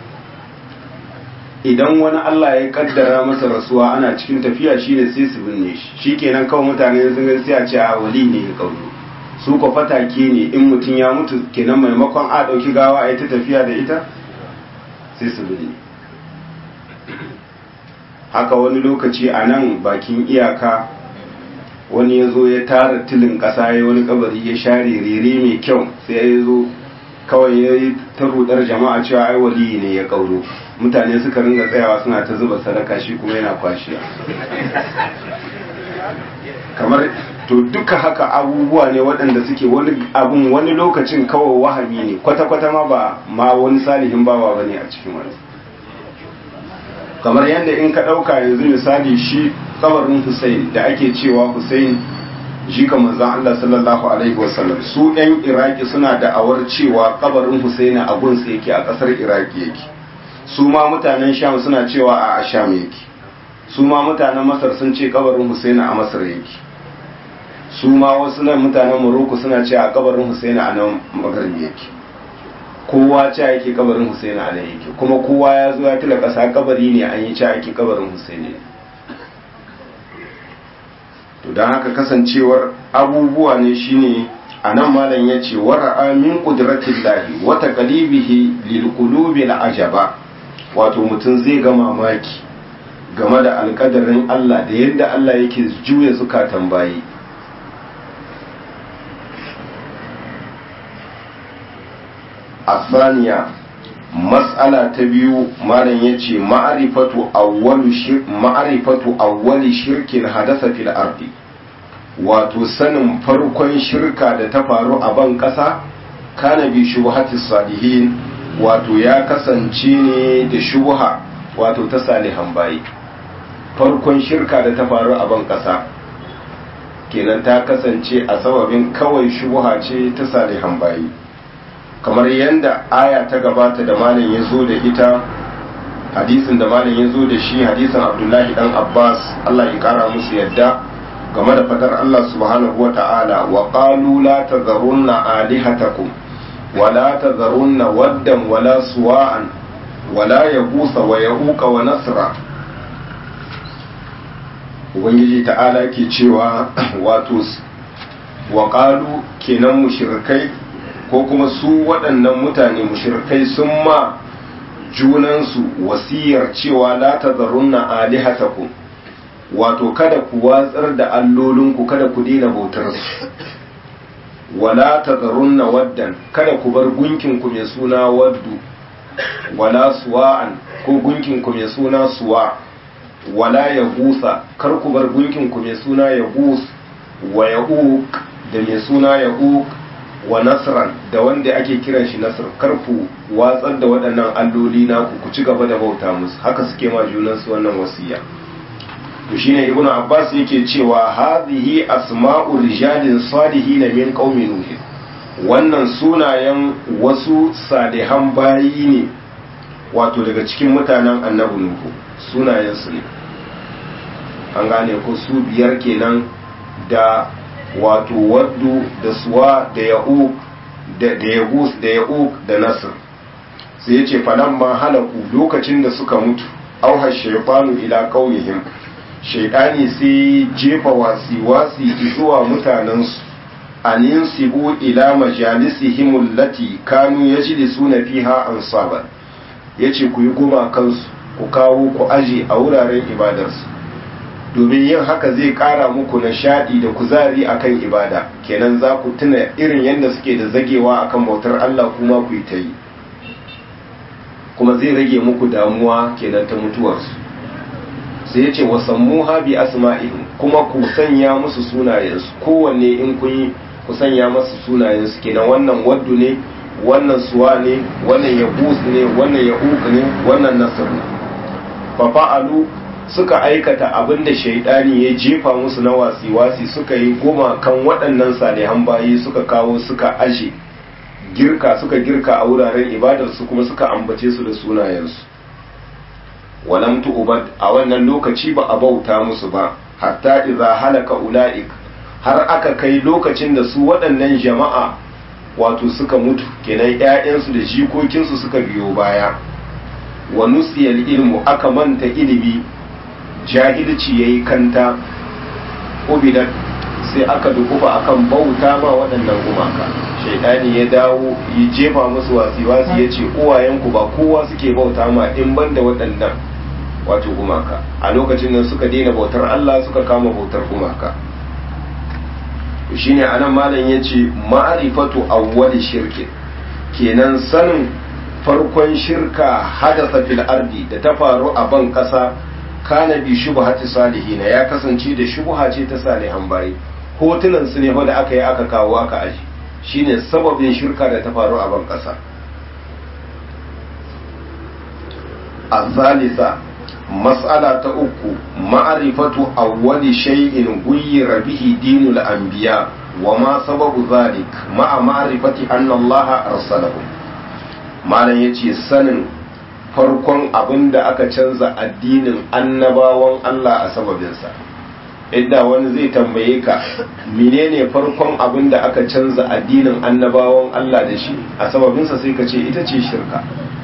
idan wani allah ya kaddara masa rasuwa ana cikin tafiya shine sai su binne shi shikenan kawai mutane sun ga sai a ce a wali ne ya kauro su ko fatake ne in mutum ya mutu kenan maimakon a ɗauki gawa a yi ta tafiya da ita sai su binne haka wani lokaci a nan bakin iyaka wani ya zo ya tara tilin ƙasa ya wani kabari ya share rere mai kyau sai ya zo kawai ya yi ta rudar jama'a cewa ai waliyi ne ya kauro mutane suka ringa tsayawa suna ta zuba sadaka shi kuma yana kwashiya kamar to duka haka abubuwa ne waɗanda suke wani abun wani lokacin kawai wahami ne kwata-kwata ma ba ma wani salihin bawa bane a cikin wani kamar yadda in ka ɗauka yanzu misali shi kabarin Hussein da ake cewa Hussein shi ka manzan Allah sallallahu alaihi wasallam su ɗan Iraki suna da'awar cewa kabarin Hussein a gunsa yake a ƙasar Iraki yake su ma mutanen Sham suna cewa a Sham yake su ma mutanen Masar sun ce kabarin Hussein a Masar yake su ma wasu nan mutanen Morocco suna cewa kabarin Hussein a nan Maghrib yake kowa ce yake kabarin Hussein a nan yake kuma kowa ya zo ya tila ƙasa kabari ne an yi ce yake kabarin Hussein ne to don haka kasancewar abubuwa ne shine a nan malam ya ce wara'a min ƙudratin lahi wata ƙalibihi lilƙulubi ajaba wato mutum zai ga mamaki game da alƙadarin Allah da yadda Allah yake juya zukatan bayi asaniya mas'ala ta biyu malam ya ce ma'arifatu awwali shirkin hadasa fil ardi wato sanin farkon shirka da ta faru a ban ƙasa kana bi shubhatis salihin wato ya kasance ne da shubha wato ta salihan bayi farkon shirka da ta faru a ban ƙasa kenan ta kasance a sababin kawai shubha ce ta salihan bayi kamar yadda aya ta gabata da malam ya zo da ita hadisin da malam ya zo da shi hadisin abdullahi dan abbas allah ya kara musu yadda game da fadar allah subhanahu wa ta'ala wa qalu la tazarunna alihatakum wa la tazarunna waddan wala suwa'an wala yabusa wa yahuqa wa nasra ubangiji ta'ala ke cewa wato wa qalu kenan mushrikai ko kuma su waɗannan mutane mushrikai sun ma junansu wasiyar cewa la tazarunna alihatakum wato kada ku watsar da allolinku kada ku daina bautar su wala tazarunna waddan kada ku bar gunkin ku mai suna waddu wala suwa'an ko gunkin ku mai suna suwa wala yagusa kar ku bar gunkin ku mai suna yagus wa ya'uq da mai suna ya'uq wa nasran da wanda ake kiran shi nasr karku watsar da waɗannan alloli naku ku ci gaba da bauta musu haka suke ma junansu wannan wasiya to shine ibnu abbas yake cewa hadhihi asma'u rijalin salihin min qaumi nuh wannan sunayen wasu salihan bayi ne wato daga cikin mutanen annabi nuhu sunayen su ne an gane ko su biyar kenan da wato waddu da suwa da ya'uq da yagus da ya'uq da nasr sai ya ce ma halaku lokacin da suka mutu auha shaytanu ila qaumihim shaytani sai jefa wasi wasi zuwa mutanensu an yansibu ila majalisihim allati kanu yajlisuna fiha ansaban yace ku yi goma kansu ku kawo ku aje a wuraren ibadarsu domin yin haka zai kara muku nishadi da kuzari akan ibada kenan za ku tuna irin yadda suke da zagewa akan bautar Allah kuma ku yi ta yi kuma zai rage muku damuwa kenan ta mutuwarsu sai ya ce wasammuha bi asma'ihim kuma ku sanya musu sunayensu kowanne in kun yi ku sanya masu sunayensu kenan wannan waddu ne wannan suwa ne wannan yabus ne wannan ya'uq ne wannan nasr ne fa fa'alu suka aikata abin da shaidani ya jefa musu na wasi-wasi suka yi goma kan waɗannan salihan bayi suka kawo suka ashe girka suka girka a wuraren ibadarsu kuma suka ambace su da sunayensu walam tu'bad a wannan lokaci ba a bauta musu ba hatta idza halaka ula'ik har aka kai lokacin da su waɗannan jama'a wato suka mutu kenan ƴaƴansu da jikokinsu suka biyo baya wa nusiyal ilmu aka manta ilimi jahilci yayi kanta ubidat sai aka dukufa akan bauta ma waɗannan gumaka shaidani ya dawo ya jefa musu wasi-wasi ya ce uwayenku ba kowa suke bauta ma in banda waɗannan wato gumaka a lokacin nan suka daina bautar Allah suka kama bautar gumaka shine anan malam ya ce ma'arifatu awwali shirki kenan sanin farkon shirka hadasa fil ardi da ta faru a ban kasa kana bi shubhati salihina ya kasance da shubha ce ta salihan bayi hotunan su ne da aka yi aka kawo aka aji shine sababin shirka da ta faru a ban kasa الثالثة مسألة أكو معرفة أول شيء غير به دين الأنبياء وما سبب ذلك مع معرفة أن الله أرسله ما يجي سنن farkon abin da aka canza addinin annabawan Allah a sababinsa idda wani zai tambaye ka menene farkon abin da aka canza addinin annabawan Allah da shi a sababinsa sai ka ce ita ce shirka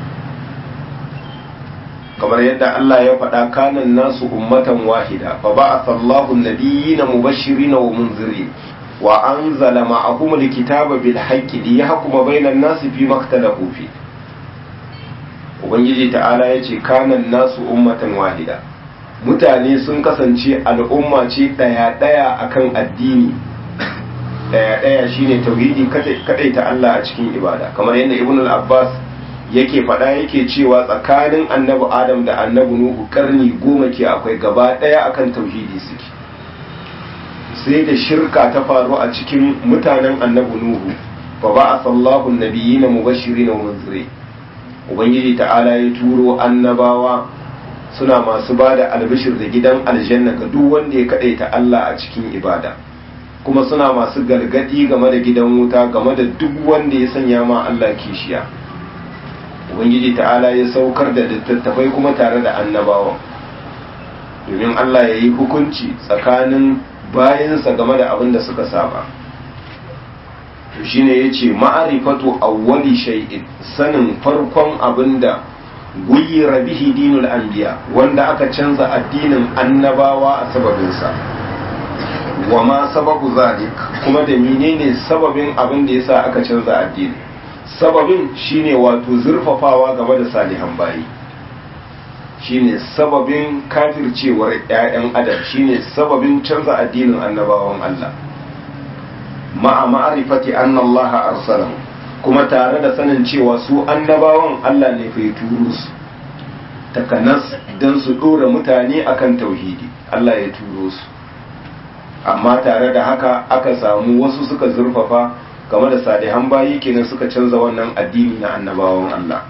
kamar yadda Allah ya faɗa kanan nasu ummatan wahida fa ba'atha Allahu an-nabiyyina mubashirin wa munzirin wa anzala ma'ahum al-kitaba bil haqqi liyahkuma bainan nasi fi maktalafu fi ubangiji ta'ala yace kanan nasu ummatan wahida mutane sun kasance al'umma ce daya daya akan addini daya daya shine tauhidi kadai ta Allah a cikin ibada kamar yadda ibn al-abbas yake faɗa yake cewa tsakanin annabi adam da annabi nuhu karni goma ke akwai gaba ɗaya akan tauhidi suke sai da shirka ta faru a cikin mutanen annabi nuhu fa ba a sallahu nabiyina mubashirin wa munziri ubangiji ta'ala ya turo annabawa suna masu ba da albishir da gidan aljanna ga duk wanda ya kaɗaita Allah a cikin ibada kuma suna masu gargadi game da gidan wuta game da duk wanda ya sanya ma Allah kishiya ubangiji ta'ala ya saukar da littattafai kuma tare da annabawan domin Allah ya yi hukunci tsakanin bayansa game da abin da suka saba to shine ya ce ma'arifatu awwali shay'in sanin farkon abin da guyira bihi dinul anbiya wanda aka canza addinin annabawa a sababinsa wa ma sababu zalik kuma da menene sababin abin da yasa aka canza addini sababin shine wato zurfafawa game da salihan bayi shine sababin kafircewar 'ya'yan adam shine sababin canza addinin annabawan Allah ma'a ma'arifati anna Allah arsalahu kuma tare da sanin cewa su annabawan Allah ne fa turo su takanas dan su dora mutane akan tauhidi Allah ya turo su amma tare da haka aka samu wasu suka zurfafa game da salihan bayi kenan suka canza wannan addini na annabawan Allah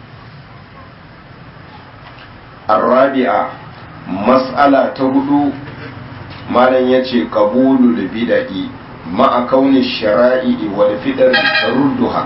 arabi'a mas'ala ta hudu malam yace qabulul bid'i ma'a kauni shara'i wal fidar tarudduha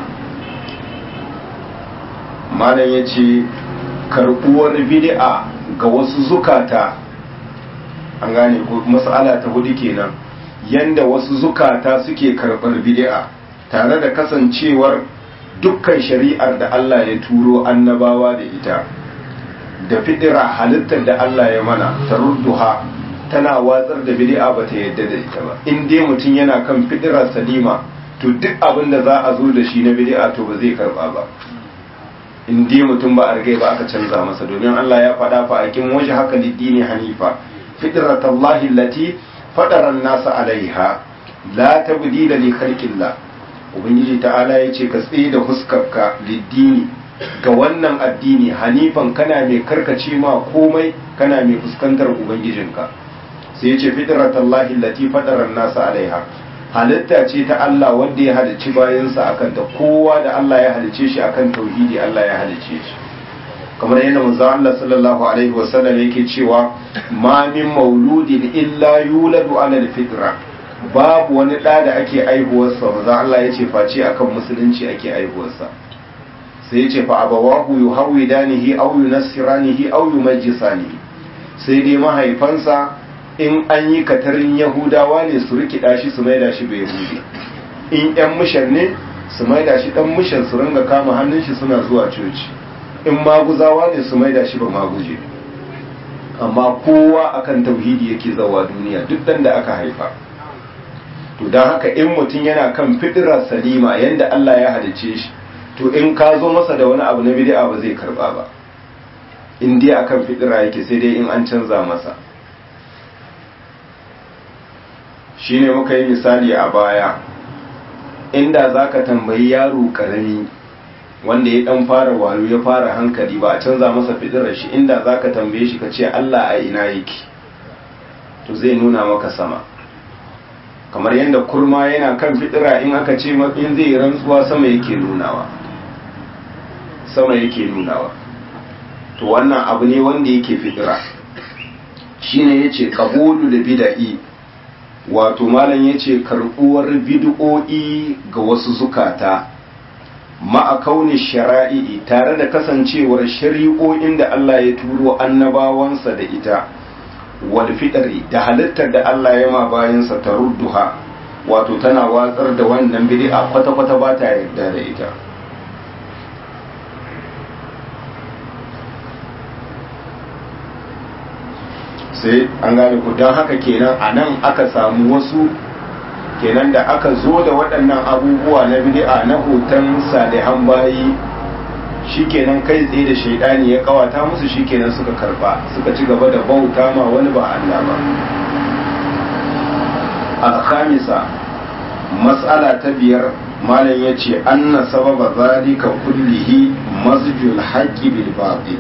malam yace karbuwar bid'a ga wasu zukata an gane ko mas'ala ta hudu kenan yanda wasu zukata suke karɓar bid'a tare da kasancewar dukkan shari'ar da Allah ya turo annabawa da ita da fidira halittar da Allah ya mana ta rudduha tana watsar da bid'a ba ta yadda da ita ba in dai mutum yana kan fidira salima to duk abin da za a zo da shi na bid'a to ba zai karba ba in dai mutum ba a rigai ba aka canza masa domin Allah ya faɗa fa akin waje haka liddini hanifa fitratallahi allati fadaran nasa alaiha la tabdila li khalqillah ubangiji ta'ala yace ka tsaye da huskarka liddini ga wannan addini hanifan kana mai karkace ma komai kana mai fuskantar ubangijinka sai yace fitratallahi allati fadaran nasa alaiha halitta ce ta Allah wanda ya halicci bayansa akan ta kowa da Allah ya halicce shi akan tauhidi Allah ya halicce shi kamar yadda manzo Allah sallallahu alaihi wasallam yake cewa ma min mauludin illa yuladu ala alfitra babu wani da da ake aihuwarsa manzo Allah ya ce face akan musulunci ake aihuwarsa sai ya ce fa abawahu yuhawidanihi aw yunassiranihi aw yumajjisanihi sai dai mahaifansa in an yi katarin yahudawa ne su rikida shi su maida shi bai yahudi in yan mishan ne su maida shi dan mishan su ringa kama hannun shi suna zuwa coci in maguzawa ne su maida shi ba maguje amma kowa akan tauhidi yake zawa duniya duk dan da aka haifa to don haka in mutum yana kan fidira salima yanda Allah ya halice shi to in ka zo masa da wani abu na bid'a ba zai karba ba in dai akan fidira yake sai dai in an canza masa shine muka yi misali a baya inda zaka tambayi yaro karami wanda ya dan fara wayo ya fara hankali ba a canza masa fidirar shi inda zaka tambaye shi ka ce Allah a ina yake to zai nuna maka sama kamar yadda kurma yana kan fidira in aka ce in zai rantsuwa sama yake nunawa sama yake nunawa to wannan abu ne wanda yake fidira shine yace qabulu da bid'i wato malam yace karbuwar bid'o'i ga wasu zukata ma'a kauni shara'i tare da kasancewar shari'o'in da Allah ya turo annabawansa da ita wal fitri da halittar da Allah ya ma bayansa ta rudduha wato tana watsar da wannan bid'a kwata-kwata ba ta yarda da ita sai an gane ku don haka kenan a nan aka samu wasu kenan da aka zo da waɗannan abubuwa na bid'a na hoton salihan bayi shikenan kai tsaye da shaidani ya kawata musu shikenan suka karba suka ci gaba da bauta ma wani ba Allah ba al-khamisa mas'ala ta biyar malam yace anna sababa zalika kullihi masjul haqqi bil batil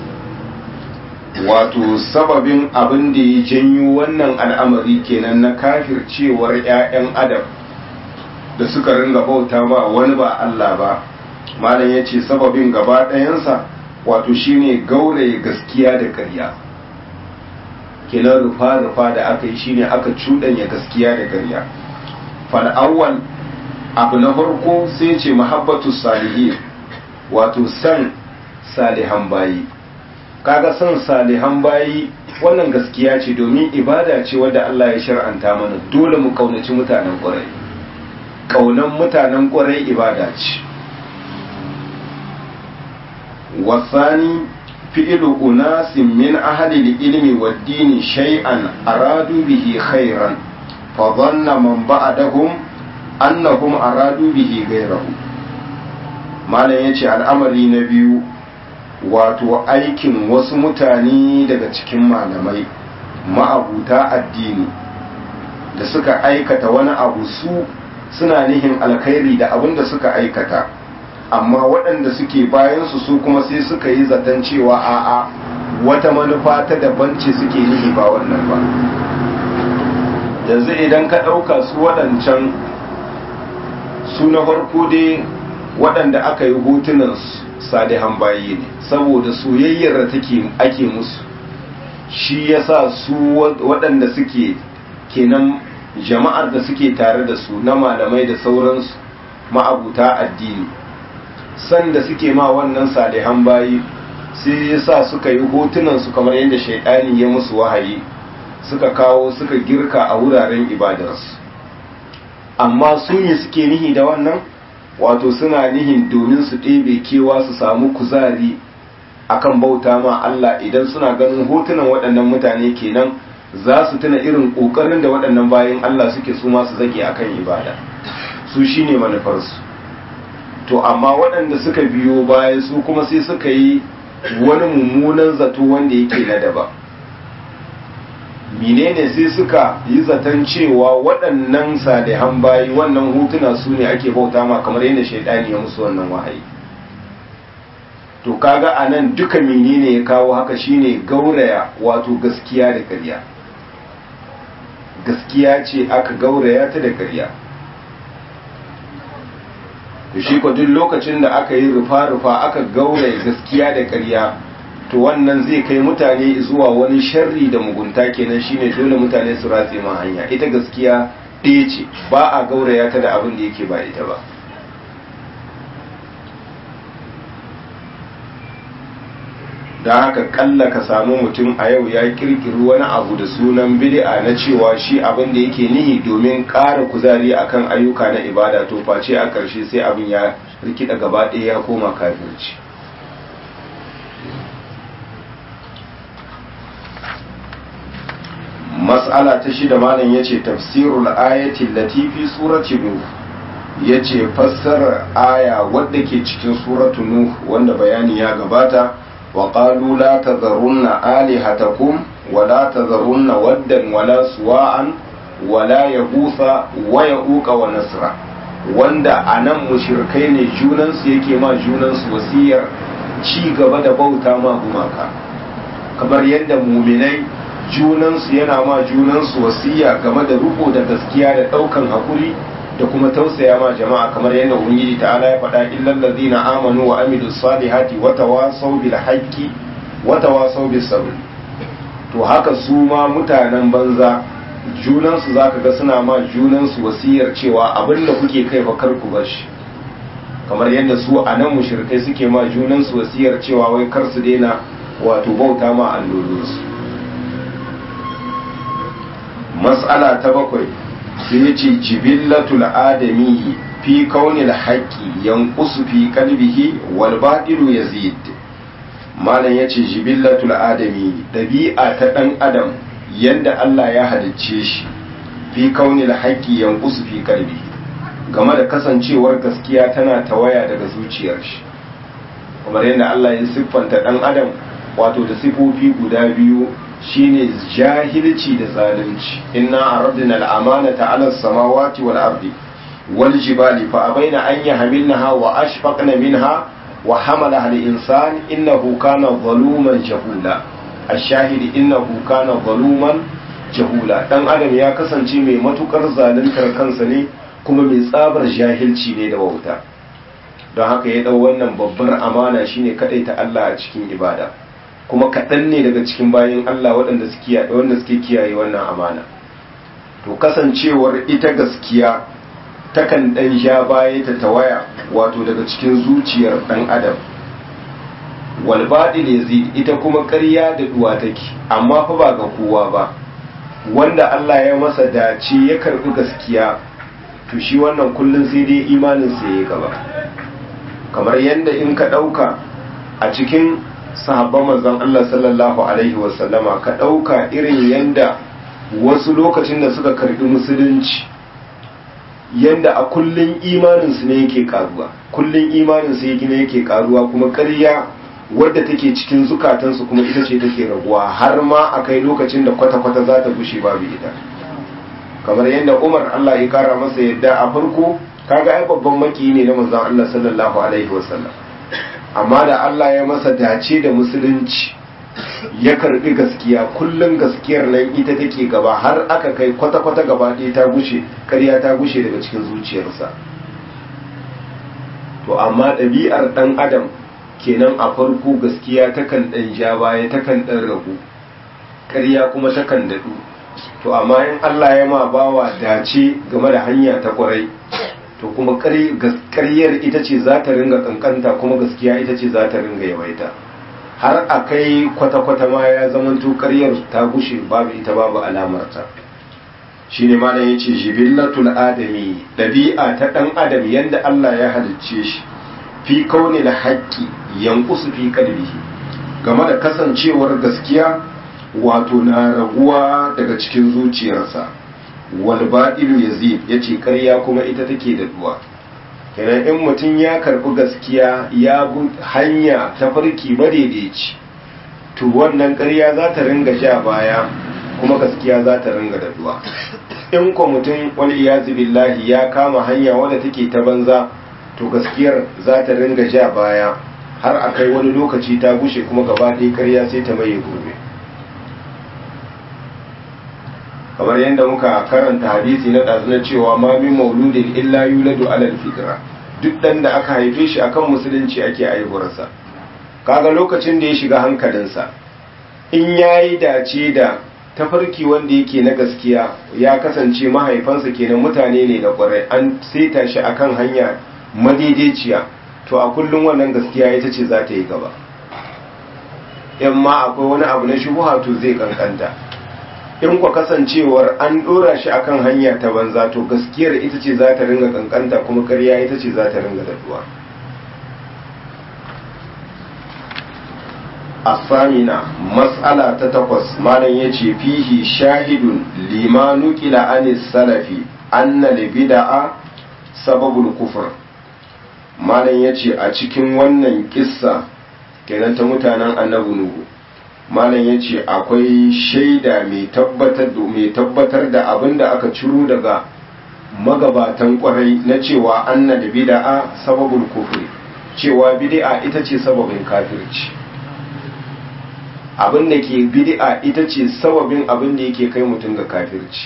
wato sababin abin da ya janyo wannan al'amari kenan na kafircewar 'ya'yan adam da suka ringa bauta ba wani ba Allah ba malam ya ce sababin gaba ɗayansa wato shine gauraye gaskiya da ƙarya kenan rufa-rufa da aka yi shine aka cuɗanya gaskiya da ƙarya fal'awwal abu na farko sai ce mahabbatu salihin wato san salihan bayi kaga son salihan bayi wannan gaskiya ce domin ibada ce wadda Allah ya shar'anta mana dole mu kaunaci mutanen ƙwarai kaunan mutanen ƙwarai ibada ce wasani fi'ilu unasin min ahli ilmi wa dini shay'an aradu bihi khairan fa dhanna man ba'dahum annahum aradu bihi ghayrahu malam yace al'amari na biyu wato aikin wasu mutane daga cikin malamai ma'abuta addini da suka aikata wani abu su suna nihin alkhairi da abin da suka aikata amma waɗanda suke bayansu su kuma sai suka yi zaton cewa a'a wata manufa ta daban ce suke nihi ba wannan ba yanzu idan ka ɗauka su waɗancan su na farko dai waɗanda aka yi hotunansu salihan bayi ne saboda soyayyar da take ake musu shi yasa su waɗanda suke kenan jama'ar da suke tare da su na malamai da sauransu ma'abuta addini san da suke ma wannan salihan bayi sai yasa suka yi hotunan su kamar yadda shaidani ya musu wahayi suka kawo suka girka a wuraren ibadarsu amma su ne suke nihi da wannan wato suna nihin domin su ɗebe kewa su samu kuzari akan bauta ma Allah idan suna ganin hotunan waɗannan mutane kenan za su tuna irin ƙoƙarin da waɗannan bayan Allah suke su masu zage akan ibada su shine manufarsu to amma waɗanda suka biyo baya su kuma sai suka yi wani mummunan zato wanda yake na daba menene sai suka yi zaton cewa waɗannan salihan bayi wannan hutuna su ne ake bauta ma kamar yadda shaidani ya musu wannan wahayi to kaga a nan duka menene ya kawo haka shine gauraya wato gaskiya da ƙarya gaskiya ce aka gauraya ta da ƙarya da shi ko duk lokacin da aka yi rufa-rufa aka gauraya gaskiya da ƙarya to wannan zai kai mutane zuwa wani sharri da mugunta kenan shine dole mutane su ratse ma hanya ita gaskiya ɗaya ce ba a gauraya ta da abin da yake ba ita ba da haka kalla ka samu mutum a yau ya kirkiri wani abu da sunan bid'a na cewa shi abin da yake nihi domin ƙara kuzari akan ayyuka na ibada to face a ƙarshe sai abin ya rikida gaba ɗaya ya koma kafirci mas'ala ta shida malam yace tafsirul ayati lati fi surati nuh yace fassarar aya wadda ke cikin suratu nuh wanda bayani ya gabata wa qalu la tadharunna alihatakum wa la tadharunna waddan wala suwa'an wala yaghutha wa yauqa wa nasra wanda anan mushrikai ne junansu yake ma junansu wasiyar ci gaba da bauta ma gumaka kamar yadda muminai junansu yana ma junansu wasiya game da riko da gaskiya da daukan hakuri da kuma tausaya ma jama'a kamar yadda ubangiji ta'ala ya faɗa illal ladina amanu wa amilus salihati wa tawasaw bil haqqi wa tawasaw bis sabr to haka su ma mutanen banza junansu zaka ga suna ma junansu wasiyar cewa abinda kuke kai fa kar ku bar shi kamar yadda su a nan mushrikai suke ma junansu wasiyar cewa wai kar su daina wato bauta ma allolinsu mas'ala ta bakwai sai ya ce jibillatul adami fi kaunil haqqi yanqusu fi qalbihi wal batilu yazid malam yace jibillatul adami dabi'a ta dan adam yanda Allah ya halicce shi fi kaunil haqqi yanqusu fi qalbihi game da kasancewar gaskiya tana tawaya daga zuciyar shi kamar yadda Allah ya siffanta dan adam wato da sifofi guda biyu shine jahilci da zalunci inna aradna al-amanata 'ala as-samawati wal ardi wal jibali fa abaina an yahmilnaha wa ashfaqna minha wa hamalaha al-insan innahu kana zaluman jahula ash-shahid innahu kana zaluman jahula dan adam ya kasance mai matukar zaluntar kansa ne kuma mai tsabar jahilci ne da wauta don haka ya dau wannan babbar amana shine ta Allah a cikin ibada kuma kaɗan ne daga cikin bayan Allah waɗanda suke wanda suke kiyaye wannan amana to kasancewar ita gaskiya takan ɗan sha baya ta tawaya wato daga cikin zuciyar ɗan adam wal baɗil yazid ita kuma ƙarya da duwa take amma fa ba ga kowa ba wanda Allah ya masa dace ya karɓi gaskiya to shi wannan kullum sai dai imanin sa ya gaba kamar yadda in ka ɗauka a cikin sahabban manzon Allah sallallahu alaihi wasallama ka ɗauka irin yanda wasu lokacin da suka karbi musulunci yanda a kullun imaninsu ne yake karuwa kullun imaninsu yake ne yake karuwa kuma ƙarya wadda take cikin zukatansu kuma ita ce take raguwa har ma a kai lokacin da kwata-kwata za ta gushe babu ita kamar yadda umar Allah ya kara masa yadda a farko kaga ai babban maki ne na manzon Allah sallallahu alaihi wasallam amma da Allah ya masa dace da musulunci ya karbi gaskiya kullum gaskiyar nan ita take gaba har aka kai kwata-kwata gaba ɗaya ta gushe ƙarya ta gushe daga cikin zuciyarsa to amma ɗabi'ar ɗan adam kenan a farko gaskiya takan ɗan ja baya takan ɗan ragu ƙarya kuma takan daɗu to amma in Allah ya ma bawa dace game da hanya ta ƙwarai to kuma ƙaryar ita ce za ta ringa kankanta kuma gaskiya ita ce za ta ringa yawaita har a kai kwata-kwata ma ya zamanto ƙaryar ta gushe babu ita babu alamarta shi ne malam ya ce jibillatul adami ɗabi'a ta ɗan adam yadda Allah ya halicce shi fi kauni da haƙƙi yankusu fi kalbihi game da kasancewar gaskiya wato na raguwa daga cikin zuciyarsa wal ba'ilu yazid yace ƙarya kuma ita take da duwa kenan in mutum ya karbi gaskiya ya bi hanya ta farki madaidaici to wannan ƙarya za ta ringa sha baya kuma gaskiya za ta ringa da duwa in ko mutum wani iyazu billahi ya kama hanya wadda take ta banza to gaskiyar za ta ringa sha baya har a kai wani lokaci ta gushe kuma gaba ɗaya ƙarya sai ta maye gobe kamar yadda muka karanta hadisi na ɗazu na cewa ma min mauludin illa yuladu alal fitra duk ɗan da aka haife shi akan musulunci ake aihuwarsa kaga lokacin da ya shiga hankalinsa in ya yi dace da tafarki wanda yake na gaskiya ya kasance mahaifansa kenan mutane ne na kwarai an saita shi akan hanya madaidaiciya to a kullum wannan gaskiya ita ce za ta yi gaba in ma akwai wani abu na shubuha to zai kankanta in kwa kasancewar an dora shi akan hanya ta banza to gaskiyar ita ce za ta ringa kankanta kuma karya ita ce za ta ringa daduwa asamina matsala ta takwas malam ya ce fihi shahidun limanu kila anis salafi anna libida'a sababul kufur malam ya ce a cikin wannan kissa kenan ta mutanen annabi nuhu malam ya ce akwai shaida mai tabbatar da abin da aka ciro daga magabatan kwarai na cewa anna da bida'a sababul kufri cewa bid'a ita ce sababin kafirci abin da ke bid'a ita ce sababin abin da yake kai mutum ga kafirci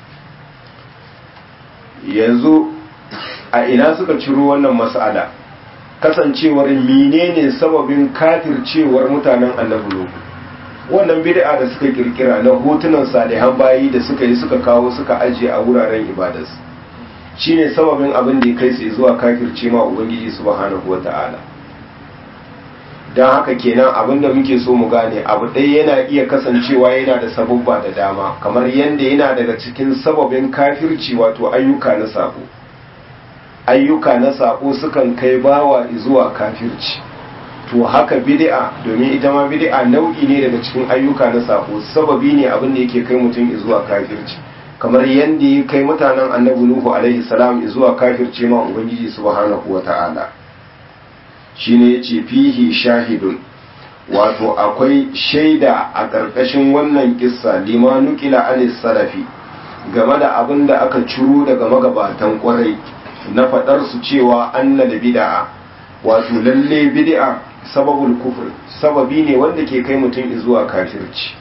yanzu a ina suka ciro wannan mas'ala kasancewar menene sababin kafircewar mutanen annabi nuhu wannan bid'a da suka kirkira na hotunan salihan bayi da suka yi suka kawo suka ajiye a wuraren ibadarsu shine sababin abin da ya kai su zuwa kafirce ma ubangiji subhanahu wata'ala don haka kenan abin da muke so mu gane abu ɗaya yana iya kasancewa yana da sababba da dama kamar yadda yana daga cikin sababin kafirci wato ayyuka na sako ayyuka na sako sukan kai bawa zuwa kafirci to haka bid'a domin ita ma bid'a nau'i ne daga cikin ayyuka na sako sababi ne abin da yake kai mutum zuwa kafirci kamar yadda ya kai mutanen annabi nuhu alaihi salam zuwa kafirce ma ubangiji subhanahu wata'ala shine yace fihi shahidun wato akwai shaida a ƙarƙashin wannan kissa limanu kila anis salafi game da abin da aka ciro daga magabatan kwarai na faɗar su cewa anna da bid'a wato lalle bid'a sababul kufr sababi ne wanda ke kai mutum zuwa kafirci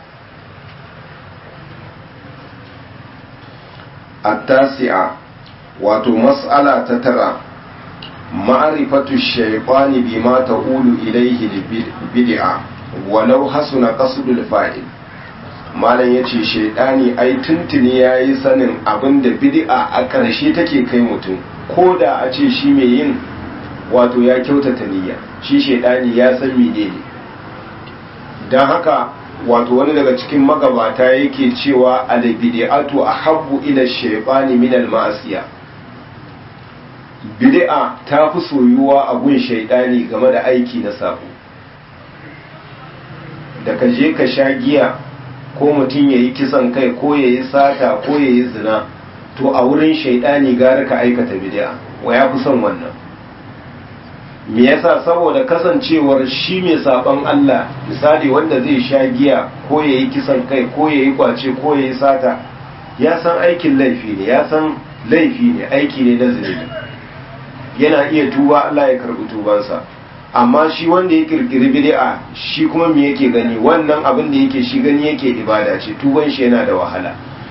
التاسعة wato mas'ala ta tara ma'rifatu shaytani bima taqulu ilayhi bid'a walau hasuna qasdul fa'il malam yace shaytani ai tuntuni yayi sanin abinda bid'a a ƙarshe take kai mutum ko da a ce shi mai yin wato ya kyautata niyya shi shaytani ya san menene dan haka wato wani daga cikin magabata yake cewa albid'atu ahabbu ila shaytani min al-ma'asiya bid'a ta fi soyuwa a gun shaytani game da aiki na sabo da ka je ka sha giya ko mutum yayi kisan kai ko yayi sata ko yayi zina to a wurin shaytani gara ka aikata bid'a wa ya fi son wannan me yasa saboda kasancewar shi mai saban Allah misali wanda zai sha giya ko ya yi kisan kai ko ya yi kwace ko ya yi sata ya san aikin laifi ne ya san laifi ne aiki ne na zunubi yana iya tuba Allah ya karbi tubansa amma shi wanda ya kirkiri bid'a shi kuma me yake gani wannan abin da yake shi gani yake ibada ce tuban shi yana da wahala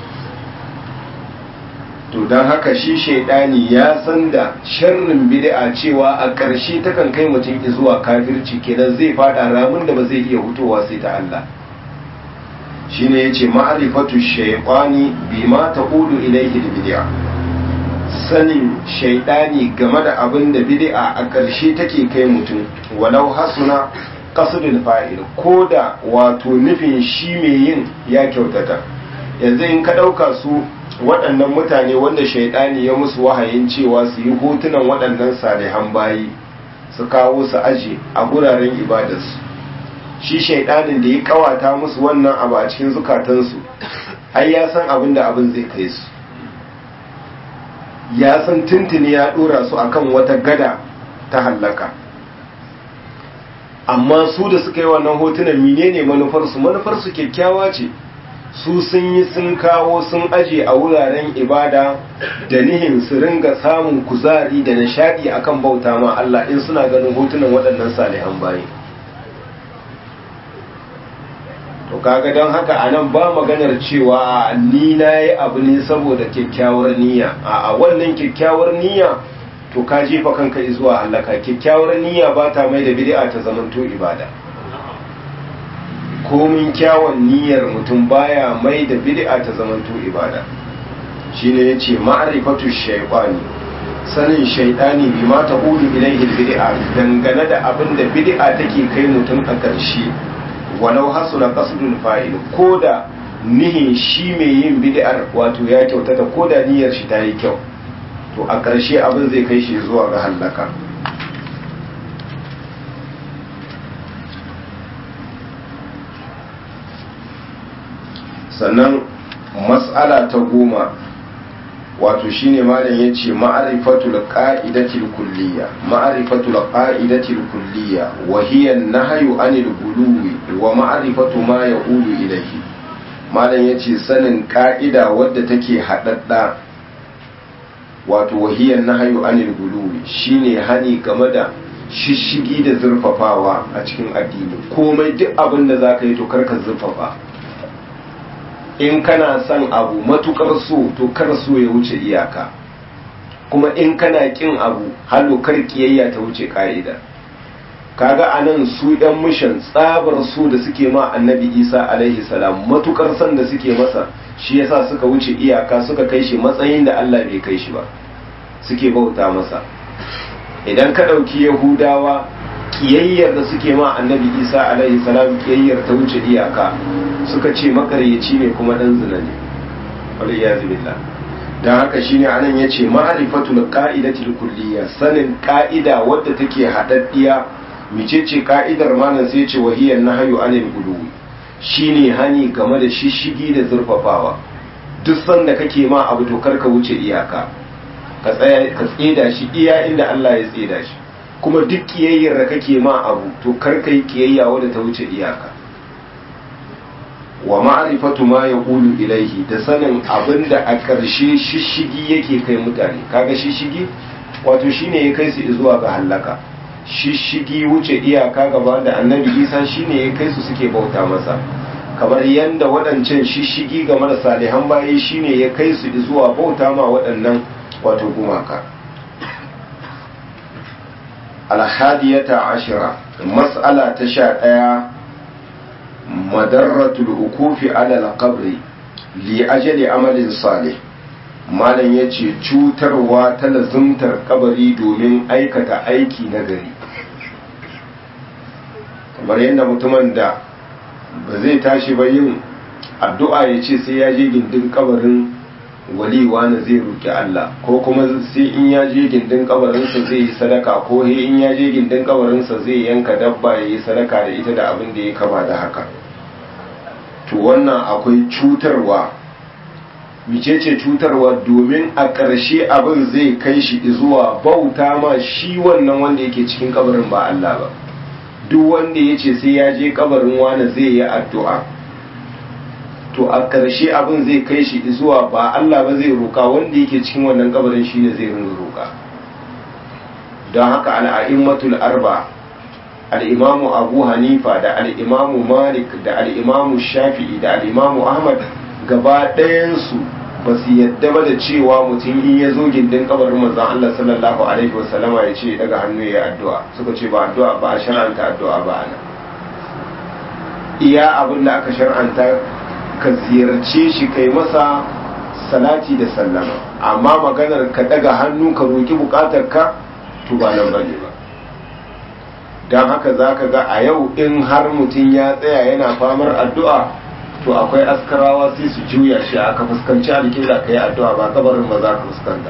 to don haka shi shaidani ya san da sharrin bid'a cewa a ƙarshe takan kai mutum zuwa kafirci kenan zai fada ramin da ba zai iya hutowa sai ta Allah shine yace ma'rifatu shaytani bima taqulu ilayhi bid'a sanin shaidani game da abin da bid'a a ƙarshe take kai mutum walau hasuna qasdul fa'il koda wato nufin shi mai yin ya kyautata yanzu in ka ɗauka su waɗannan mutane wanda shaidani ya musu wahayin cewa su yi hotunan waɗannan salihan bayi su kawo su aje a guraren ibadarsu shi shaidanin da ya kawata musu wannan abu a cikin zukatansu ai ya san abin da abin zai kai su ya san tuntuni ya ɗora su akan wata gada ta hallaka amma su da suka yi wannan hotunan menene manufarsu manufarsu kyakkyawa ce su sun yi sun kawo sun aje a wuraren ibada da nihin su ringa samun kuzari da nishadi akan bauta ma Allah in suna ganin hotunan waɗannan salihan bayi to kaga don haka anan ba maganar cewa ni na yi abu ne saboda kyakkyawar niyya a wannan kyakkyawar niyya to ka jefa kanka zuwa halaka kyakkyawar niyya ba ta mai da bid'a ta zamanto ibada komin kyawun niyyar mutum baya mai da bid'a ta zamanto ibada shine yace ma'rifatu shaytani sanin shaytani bi ma taqulu ilayhi bid'a dangane da abin da bid'a take kai mutum a ƙarshe walau hasuna qasdul fa'il koda nihin shi mai yin bid'ar wato ya kyautata koda niyyar shi ta yi kyau to a ƙarshe abin zai kai shi zuwa ga hallaka sannan matsala ta goma wato shine malam ya ce ma'arifatul qa'idatil kulliya ma'arifatul qa'idatil kulliya wa hiya nahyu anil guluwi wa ma'rifatu ma yaqulu ilayhi malam ya ce sanin ka'ida wadda take haɗaɗɗa wato wahiyar nahayu anil guluwi shine hani game da shishigi da zurfafawa a cikin addini komai duk abin da za ka yi to karka zurfafa in kana son abu matukar so to kar so ya wuce iyaka kuma in kana kin abu halo kar kiyayya ta wuce ka'ida kaga anan su ɗan mishan tsabar su da suke ma annabi isa alaihi salam matukar san da suke masa shi yasa suka wuce iyaka suka kai shi matsayin da allah bai kai shi ba suke bauta masa idan ka ɗauki yahudawa kiyayyar da suke ma annabi isa alaihi salam kiyayyar ta wuce iyaka suka ce makaryaci ne kuma ɗan zina ne waliyazu billah don haka shine anan ya ce ma'arifatul ka'idatul kulliya sanin ka'ida wadda take haɗaɗɗiya micece ka'idar malam sai ce wahiyar na hayo anil guluwi shine hani game da shishigi da zurfafawa duk sanda kake ma abu to karka wuce iyaka ka tsaya ka tseda shi iya inda Allah ya tseda shi kuma duk kiyayyar da kake ma abu to karka yi kiyayya wadda ta wuce iyaka wa ma'rifatu ma yaqulu ilaihi da sanin abinda a ƙarshe shishigi yake kai mutane kaga shishigi wato shine ya kai su zuwa ga halaka shishigi wuce iyaka gaba da annabi isa shine ya kai su suke bauta masa kamar yadda waɗancan shishigi game da salihan bayi shine ya kai su zuwa bauta ma waɗannan wato gumaka alhadiyata ashira mas'ala ta sha ɗaya madarratul ukufi alal qabri li ajali amalin salih malam ya ce cutarwa ta lazumtar kabari domin aikata aiki na gari kamar yadda mutumin da ba zai tashi ba yin addu'a ya ce sai ya je gindin kabarin waliwa na zai roƙi Allah ko kuma sai in ya je gindin kabarinsa zai yi sadaka ko he in ya je gindin kabarinsa zai yanka dabba ya yi sadaka da ita da abin da ya kama da haka to wannan akwai cutarwa micece cutarwa domin a ƙarshe abin zai kai shi zuwa bauta ma shi wannan wanda yake cikin kabarin ba Allah ba duk wanda ya ce sai ya je kabarin wani zai yi addu'a to a ƙarshe abin zai kai shi zuwa ba Allah ba zai roƙa wanda yake cikin wannan kabarin shi ne zai ringa roƙa don haka al'a'immatul arba al'imamu abu hanifa da al'imamu malik da al'imamu shafi'i da al'imamu ahmad gaba ɗayansu ba su yadda ba da cewa mutum in ya zo gindin kabarin manzan Allah sallallahu alaihi wasallama ya ce daga hannu ya addu'a suka ce ba addu'a ba a shar'anta addu'a ba ana iya abin da aka shar'anta ka ziyarce shi kai masa salati da sallama amma maganar ka daga hannu ka roki bukatar ka to ba nan bane ba don haka za ka ga a yau in har mutum ya tsaya yana famar addu'a to akwai askarawa sai su juya shi aka fuskanci alƙibla ka yi addu'a ba kabarin ba za ka fuskanta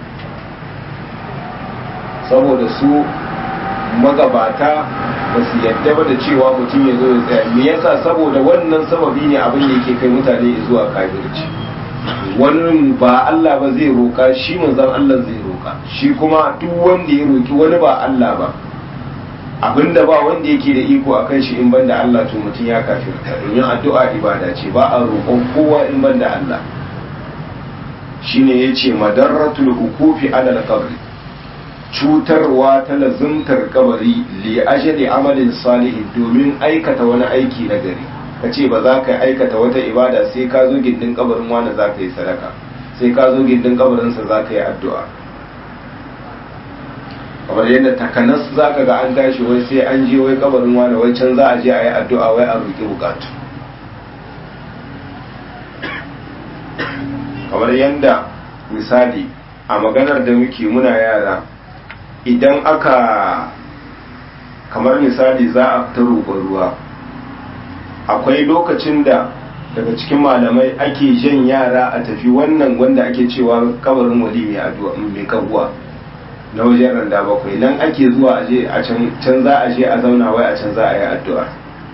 saboda su magabata ba su yadda ba da cewa mutum ya zo ya tsaya me yasa saboda wannan sababi ne abin da yake kai mutane zuwa kafirci wani ba Allah ba zai roka shi manzon Allah zai roka shi kuma duk wanda ya roki wani ba Allah ba abinda ba wanda yake da iko a kan shi in banda Allah to mutum ya kafirta domin addu'a ibada ce ba a roƙon kowa in banda Allah shine yace madarratul hukufi alal qabri cutarwa ta lazumtar kabari li ajali amalin salihin domin aikata wani aiki na gari kace ba za ka aikata wata ibada sai ka zo gindin kabarin wani za ka yi sadaka sai ka zo gindin kabarinsa za ka yi addu'a kamar yadda takanas za ka ga an tashi wai sai an je wai kabarin wani wai can za a je a yi addu'a wai a roƙi bukatu kamar yadda misali a maganar da muke muna yara idan aka kamar misali za a fita roƙon ruwa akwai lokacin da daga cikin malamai ake jan yara a tafi wannan wanda ake cewa kabarin wali mai addu'a mai kabuwa na wajen randa bakwai nan ake zuwa aje a can za a je a zauna wai a can za a yi addu'a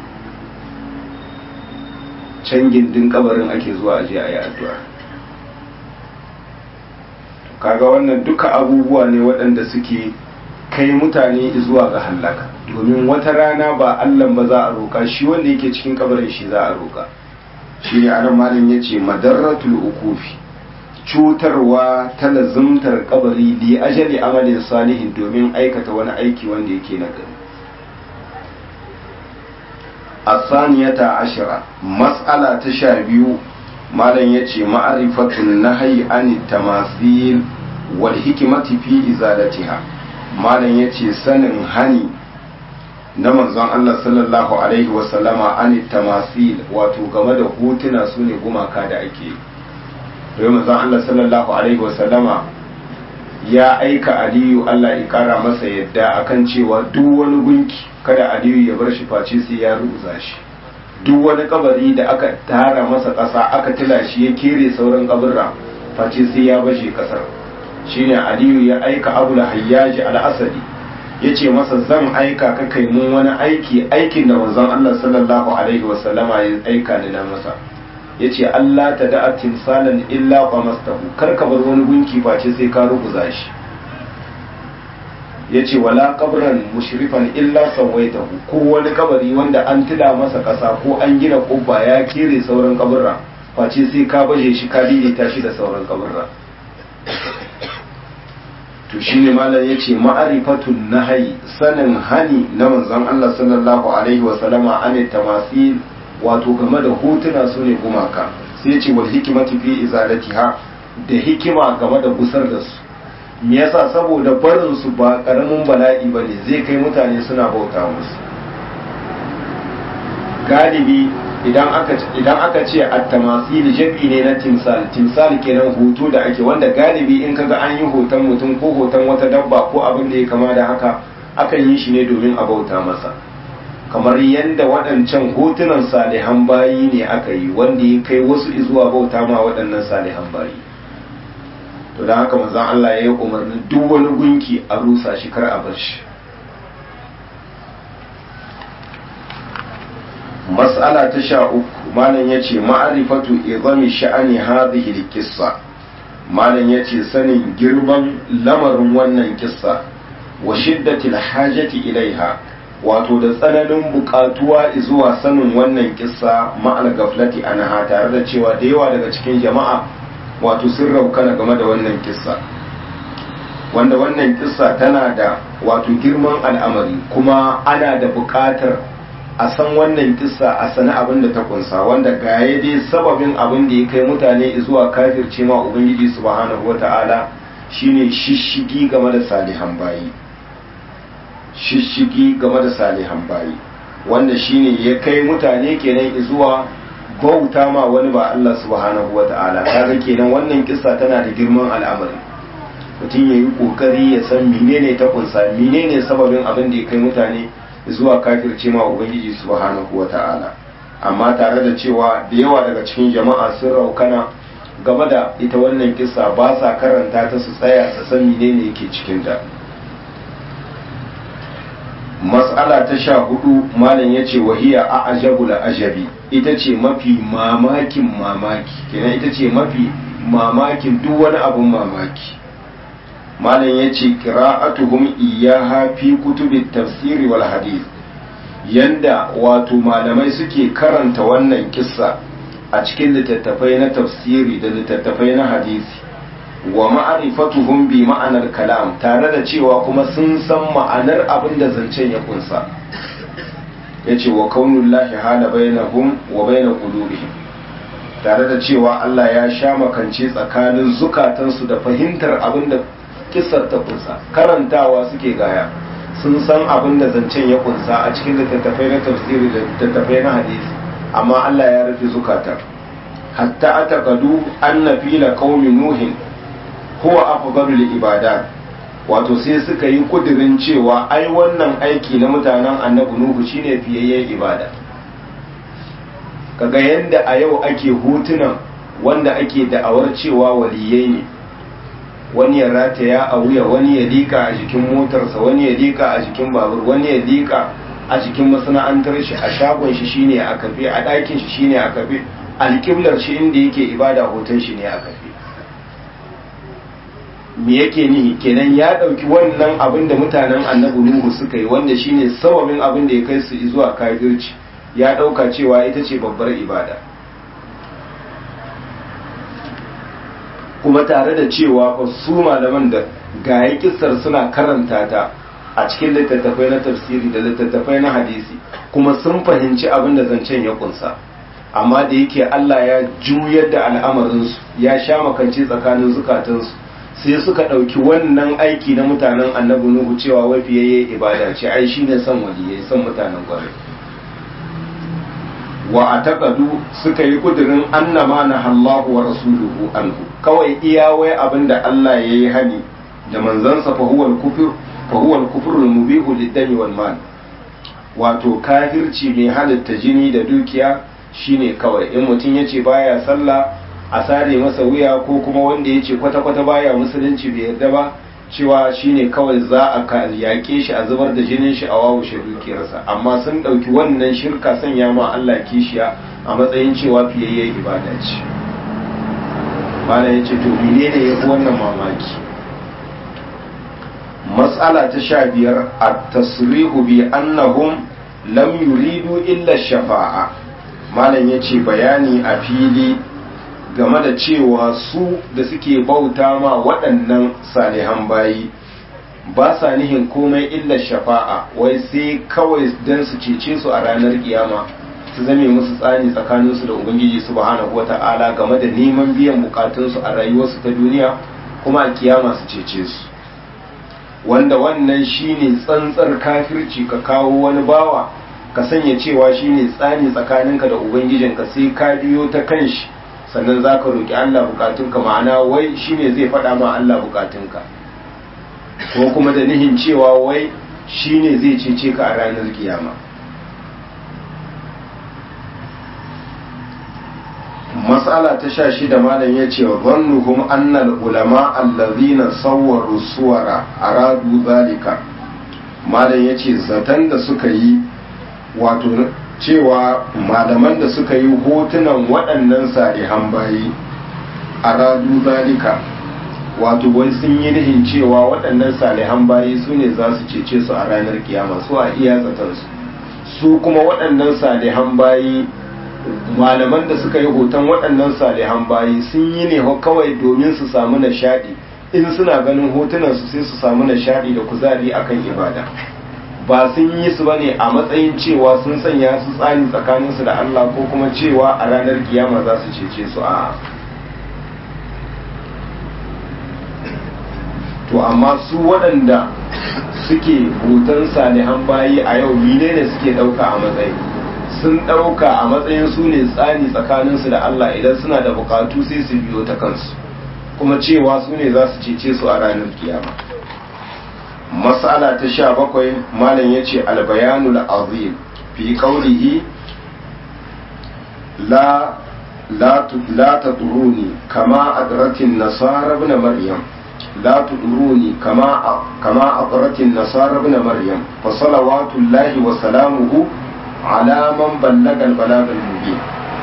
can gindin kabarin ake zuwa aje a yi addu'a kaga wannan duka abubuwa ne waɗanda suke kai mutane zuwa ga hallaka domin wata rana ba allan ba za a roka shi wanda yake cikin kabarin shi za a roka shi ne anan malam ya ce madarratul ukufi cutarwa ta lazumtar kabari li ajali amalin salihin domin aikata wani aiki wanda yake na gari asaniyata ashira mas'ala ta sha biyu malam ya ce ma'arifatun nahayi an tamasil wal hikimati fi izalatiha malam ya ce sanin hani na manzon Allah sallallahu alaihi wasallama an tamasil wato game da hotuna su ne gumaka da ake yi manzon Allah sallallahu alaihi wasallama ya aika aliyu Allah ya kara masa yadda akan cewa duk wani gunki kada aliyu ya bar shi face sai ya rubuza shi duk wani kabari da aka tara masa ƙasa aka tila shi ya kere sauran kaburra face sai ya bashe ƙasar shine aliyu ya aika abu da hayyaji al-asadi ya ce masa zan aika ka kai mun wani aiki aikin da manzon Allah sallallahu alaihi wasallama ya aika ni na masa ya ce Allah ta da'a timsalan illa qamastahu kar ka bar wani gunki face sai ka rubuza shi ya ce wala kabran mushrifan illa sawaitahu ko wani kabari wanda an tila masa kasa ko an gina kubba ya kere sauran kaburra face sai ka baje shi ka daidaita shi da sauran kaburra to shine malam yace ma'arifatun nahyi sanin hani na manzon Allah sallallahu alaihi wa sallama an tamasil wato game da hotuna sune gumaka sai yace wal hikmati fi izalatiha da hikima game da gusar da su me yasa saboda barin su ba karamin bala'i bane zai kai mutane suna bauta musu galibi idan aka idan aka ce at-tamasil jabi ne na timsal timsal kenan hoto da ake wanda galibi in kaga an yi hoton mutum ko hoton wata dabba ko abin da ya kama da haka akan yi shi ne domin a bauta masa kamar yadda waɗancan hotunan salihan bayi ne aka yi wanda ya kai wasu zuwa bauta ma waɗannan salihan bayi to da haka manzon Allah ya yi umarni duk wani gunki a rusa shi kar a bar shi mas'ala ta sha uku malam ya ce ma'arifatu izami sha'ani hadhihi kissa malam ya ce sanin girman lamarin wannan kissa wa shiddatil hajati ilaiha wato da tsananin bukatuwa zuwa sanin wannan kissa ma'al gaflati anha tare da cewa da yawa daga cikin jama'a wato sun raukana game da wannan kissa wanda wannan kissa tana da wato girman al'amari kuma ana da bukatar a san wannan kissa a sani abin da ta kunsa wanda gaye dai sababin abin da ya kai mutane zuwa kafirce ma ubangiji subhanahu wata'ala shine shishigi game da salihan bayi shishigi game da salihan bayi wanda shine ya kai mutane kenan zuwa bauta ma wani ba Allah subhanahu wata'ala kaga kenan wannan kissa tana da girman al'amari mutum ya yi kokari ya san menene ta kunsa menene sababin abin da ya kai mutane zuwa kafirce ma ubangiji subhanahu wata'ala amma tare da cewa da yawa daga cikin jama'a sun raukana game da ita wannan kissa ba sa karanta ta su tsaya su san menene yake cikin ta mas'ala ta sha hudu malam ya ce wahiya a ajabul ajabi ita ce mafi mamakin mamaki kenan ita ce mafi mamakin duk wani abun mamaki malam ya ce qira'atuhum iyaha fi kutubit tafsiri wal hadith yanda wato malamai suke karanta wannan kissa a cikin littattafai na tafsiri da littattafai na hadisi wa ma'rifatuhum bi ma'anar kalam tare da cewa kuma sun san ma'anar abin da zancen ya kunsa yace wa kaunullahi hala bainahum wa bain qulubihim tare da cewa Allah ya sha makance tsakanin zukatansu da fahimtar abin da kisar ta kunsa karantawa suke gaya sun san abin da zancen ya kunsa a cikin littattafai na tafsiri da littattafai na hadisi amma Allah ya rufe zukatar hatta atakadu anna fila qaumi nuhin huwa afdalul ibadat wato sai suka yi kudirin cewa ai wannan aiki na mutanen annabi nuhu shine fiyayyen ibada kaga yanda a yau ake hutunan wanda ake da'awar cewa waliyai ne wani ya rataya a wuya wani ya liƙa a jikin motarsa wani ya liƙa a jikin babur wani ya liƙa a jikin masana'antar shi a shagon shi shine a kafe a ɗakin shi shine a kafe alƙiblar shi inda yake ibada hoton shi ne a kafe me yake nihi kenan ya ɗauki wannan abin da mutanen annabi nuhu suka yi wanda shine sababin abin da ya kai su zuwa kafirci ya ɗauka cewa ita ce babbar ibada kuma tare da cewa fa su malaman da gaye kissar suna karanta ta a cikin littattafai na tafsiri da littattafai na hadisi kuma sun fahimci abin da zancen ya kunsa amma da yake Allah ya juyar da al'amarinsu ya sha makance tsakanin zukatansu sai suka ɗauki wannan aiki na mutanen annabi nuhu cewa wafiyayye ibada ce ai shine son waliyai son mutanen kwarai wa a taƙadu suka yi ƙudurin annama na Allahu wa rasuluhu anhu kawai iya wai abin da Allah ya yi hani da manzansa fahuwar kufur fahuwar kufurul mubihu liddami wal mal wato kafirci mai halitta jini da dukiya shine kawai in mutum ya ce baya sallah a sare masa wuya ko kuma wanda ya ce kwata-kwata baya musulunci bai yarda ba cewa shine kawai za a yaƙe shi a zubar da jinin shi a wawushe dukiyarsa amma sun ɗauki wannan shirka sanya ma Allah kishiya a matsayin cewa fiyayyen ibada ce bala ya ce to menene ya fi wannan mamaki matsala ta sha biyar a tasrihu bi annahum lam yuridu illa shafa'a malam ya ce bayani a fili game da cewa su da suke bauta ma waɗannan salihan bayi ba sa nihin komai illa shafa'a wai sai kawai don su cece su a ranar kiyama su zame musu tsani tsakaninsu da ubangiji subhanahu wata'ala game da neman biyan bukatunsu a rayuwarsu ta duniya kuma a kiyama su cece su wanda wannan shine tsantsar kafirci ka kawo wani bawa ka sanya cewa shine tsani tsakaninka da ubangijinka sai ka biyo ta kanshi sannan za ka roƙi Allah bukatunka ma'ana wai shine zai faɗa ma Allah bukatunka ko kuma da nihin cewa wai shine zai cece ka a ranar kiyama mas'ala ta sha shida malam ya ce wa zannuhum annal ulama allazina sawwaru suwara aradu zalika malam ya ce zaton da suka yi wato cewa malaman da suka yi hotunan waɗannan salihan bayi a radu zalika wato wai sun yi nihin cewa waɗannan salihan bayi su ne za su cece su a ranar kiyama su a iya zatansu su kuma waɗannan salihan bayi malaman da suka yi hoton waɗannan salihan bayi sun yi ne kawai domin su samu nishaɗi in suna ganin hotunansu sai su samu nishaɗi da kuzari akan ibada ba sun yi su bane a matsayin cewa sun sanya su tsani tsakaninsu da Allah ko kuma cewa a ranar kiyama za su cece su a to amma su waɗanda suke hoton salihan bayi a yau mine ne suke ɗauka a matsayi sun ɗauka a matsayin su ne tsani tsakaninsu da Allah idan suna da bukatu sai su biyo ta kansu kuma cewa su ne za su cece su a ranar kiyama mas'ala ta sha bakwai malam ya ce albayanul azim fi qawlihi la la la taduruni kama adratin nasara ibn maryam la tuduruni kama kama adratin nasara ibn maryam fa salawatullahi wa salamuhu ala man ballaga al-balagh al-mubin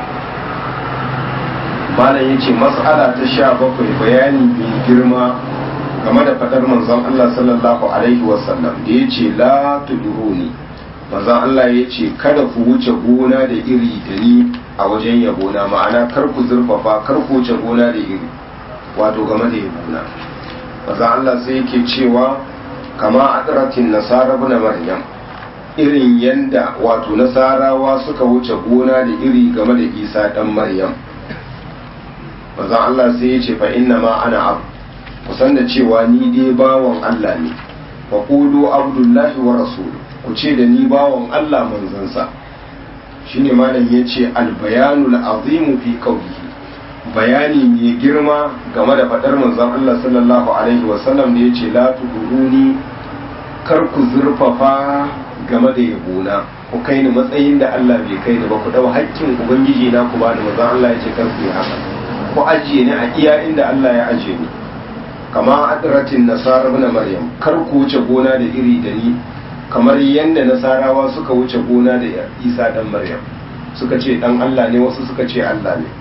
malam yace mas'ala ta sha bakwai bayani mai girma game da fadar manzon Allah sallallahu alaihi wasallam da ya ce la tuduruni manzon Allah ya ce kada ku wuce gona da iri da ni a wajen yabona ma'ana kar ku zurfafa kar ku wuce gona da iri wato game da yabona manzon Allah sai yake cewa kama adratin nasara ibn maryam irin yanda wato nasarawa suka wuce gona da iri game da isa dan maryam manzon Allah sai ya ce fa inna ma ana abu kusan da cewa ni dai bawan Allah ne fa qulu abdullahi wa rasuluhu ku ce da ni bawan Allah manzansa shine malam yace al bayanul azimu fi qawlihi bayani mai girma game da faɗar manzon Allah sallallahu alaihi wasallam da ya ce la tuduruni kar ku zurfafa game da yabona ku kai ni matsayin da Allah bai kai ni ba ku dau haƙƙin ubangiji na ku bani manzon Allah ya ce kar ku yi haka ku ajiye ni a iya inda Allah ya ajiye ni kama adratin nasara ibn maryam kar ku wuce gona da iri da ni kamar yadda nasarawa suka wuce gona da Isa dan Maryam suka ce dan Allah ne wasu suka ce Allah ne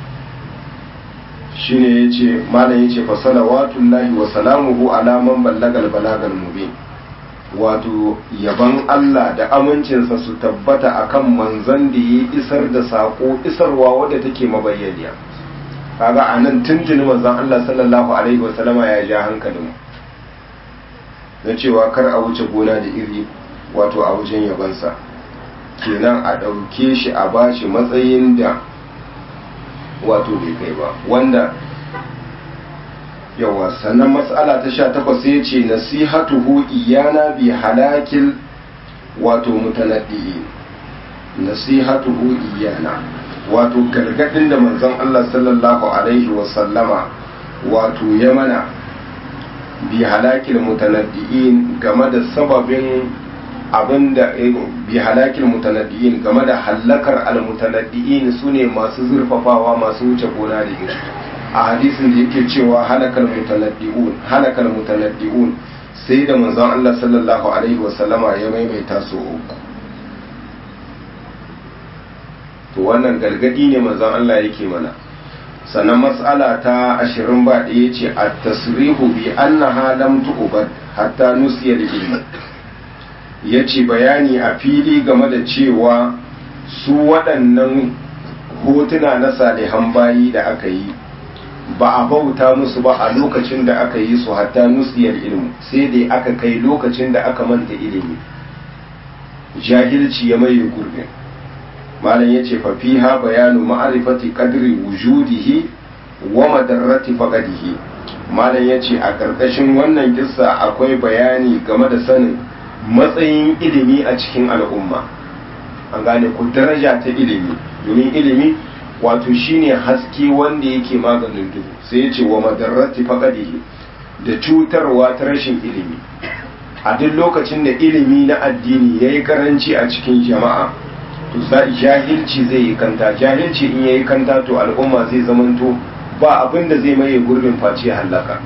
shine yace malam yace fa salawatullahi wa salamuhu ala man ballagal balagal mubin wato yaban Allah da amincinsa su tabbata akan manzon da ya isar da sako isarwa wadda take mabayyaniya kaga anan tuntuni manzon Allah sallallahu alaihi wa sallama ya ja hankalin na cewa kar a wuce gona da iri wato a wajen yabansa kenan a ɗauke shi a bashi matsayin da wato bai kai ba wanda yawa sannan matsala ta sha takwas ya ce nasihatuhu iyana bi halakil wato mutanaddi'i nasihatuhu iyana wato gargadin da manzon Allah sallallahu alaihi wasallama wato ya mana bi halakil mutanaddi'in game da sababin abinda bi halakil mutanaddi'in game da hallakar almutanaddi'in sune masu zurfafawa masu wuce gona da iri a hadisin da yake cewa halakal mutanaddi'un halakal mutanaddi'un sai da manzon Allah sallallahu alaihi wasallama ya maimaita su uku to wannan gargadi ne manzon Allah yake mana sannan mas'ala ta ashirin ba ɗaya ce a tasrihu bi annaha lam tu'bad hatta nusiya ilmi ya ce bayani a fili game da cewa su waɗannan hotuna na salihan bayi da aka yi ba a bauta musu ba a lokacin da aka yi su hatta nusiyar ilmu sai dai aka kai lokacin da aka manta ilimi jahilci ya maye gurbin malam ya ce fafiha bayanu ma'arifati qadri wujudihi wa madarrati faqadihi malam ya ce a ƙarƙashin wannan kissa akwai bayani game da sanin matsayin ilimi a cikin al'umma an gane ku daraja ta ilimi domin ilimi wato shine haske wanda yake maganin duhu sai ya ce wa madarrati faqadihi da cutarwa ta rashin ilimi a duk lokacin da ilimi na addini yayi karanci a cikin jama'a to jahilci zai yi kanta jahilci in yayi kanta to al'umma zai zamanto ba abin da zai maye gurbin face halaka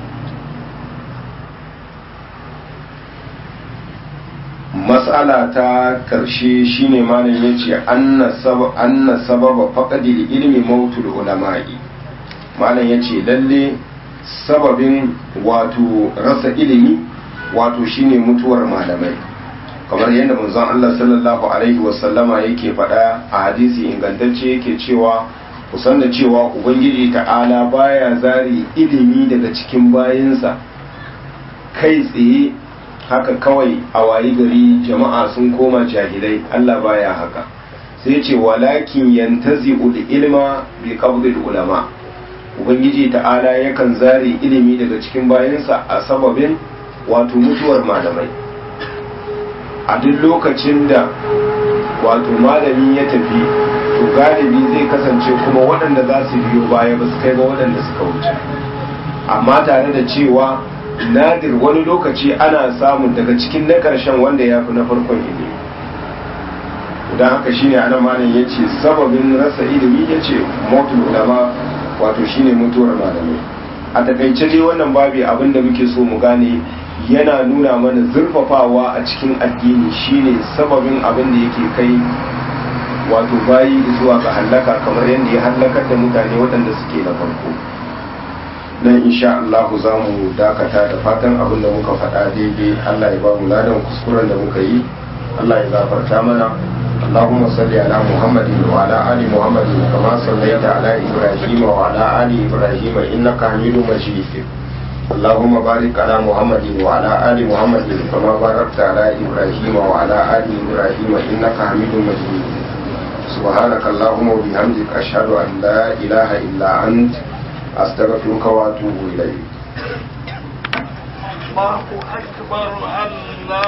mas'ala ta karshe shine malam yace anna sabab anna sababa faqdi ilmi mautul ulama'i malam yace lalle sababin wato rasa ilimi wato shine mutuwar malamai kamar yadda manzon Allah sallallahu alaihi wasallama yake faɗa a hadisi ingantacce yake cewa kusan da cewa ubangiji ta'ala baya zari ilimi daga cikin bayinsa kai tsaye haka kawai a wayi gari jama'a sun koma jahilai Allah baya haka sai ce walakin yantazi ilma bi qabdil ulama ubangiji ta'ala yakan zari ilimi daga cikin bayinsa a sababin wato mutuwar malamai a duk lokacin da wato malami ya tafi to galibi zai kasance kuma waɗanda za su biyo baya ba su kai ba waɗanda suka wuce amma tare da cewa nadir wani lokaci ana samun daga cikin na ƙarshen wanda ya fi na farkon ilimi don haka shine ana malam ya ce sababin rasa ilimi ya ce motul ulama wato shine mutuwar malamai a takaice dai wannan babi abin da muke so mu gane yana nuna mana zurfafawa a cikin addini shine sababin abin da yake kai wato bayi zuwa ga hallaka kamar yadda ya hallakar da mutane waɗanda suke na farko nan insha Allah za mu dakata da fatan abin da muka faɗa daidai Allah ya ba mu ladan kuskuren da muka yi Allah ya gafarta mana اللهم صل على محمد وعلى آل محمد كما صليت على إبراهيم وعلى آل إبراهيم إنك حميد مجيد اللهم بارك على محمد وعلى آل محمد كما باركت على إبراهيم وعلى آل إبراهيم إنك حميد مجيد سبحانك اللهم وبحمدك أشهد أن لا إله إلا أنت أستغفرك وأتوب إليك الله أكبر الله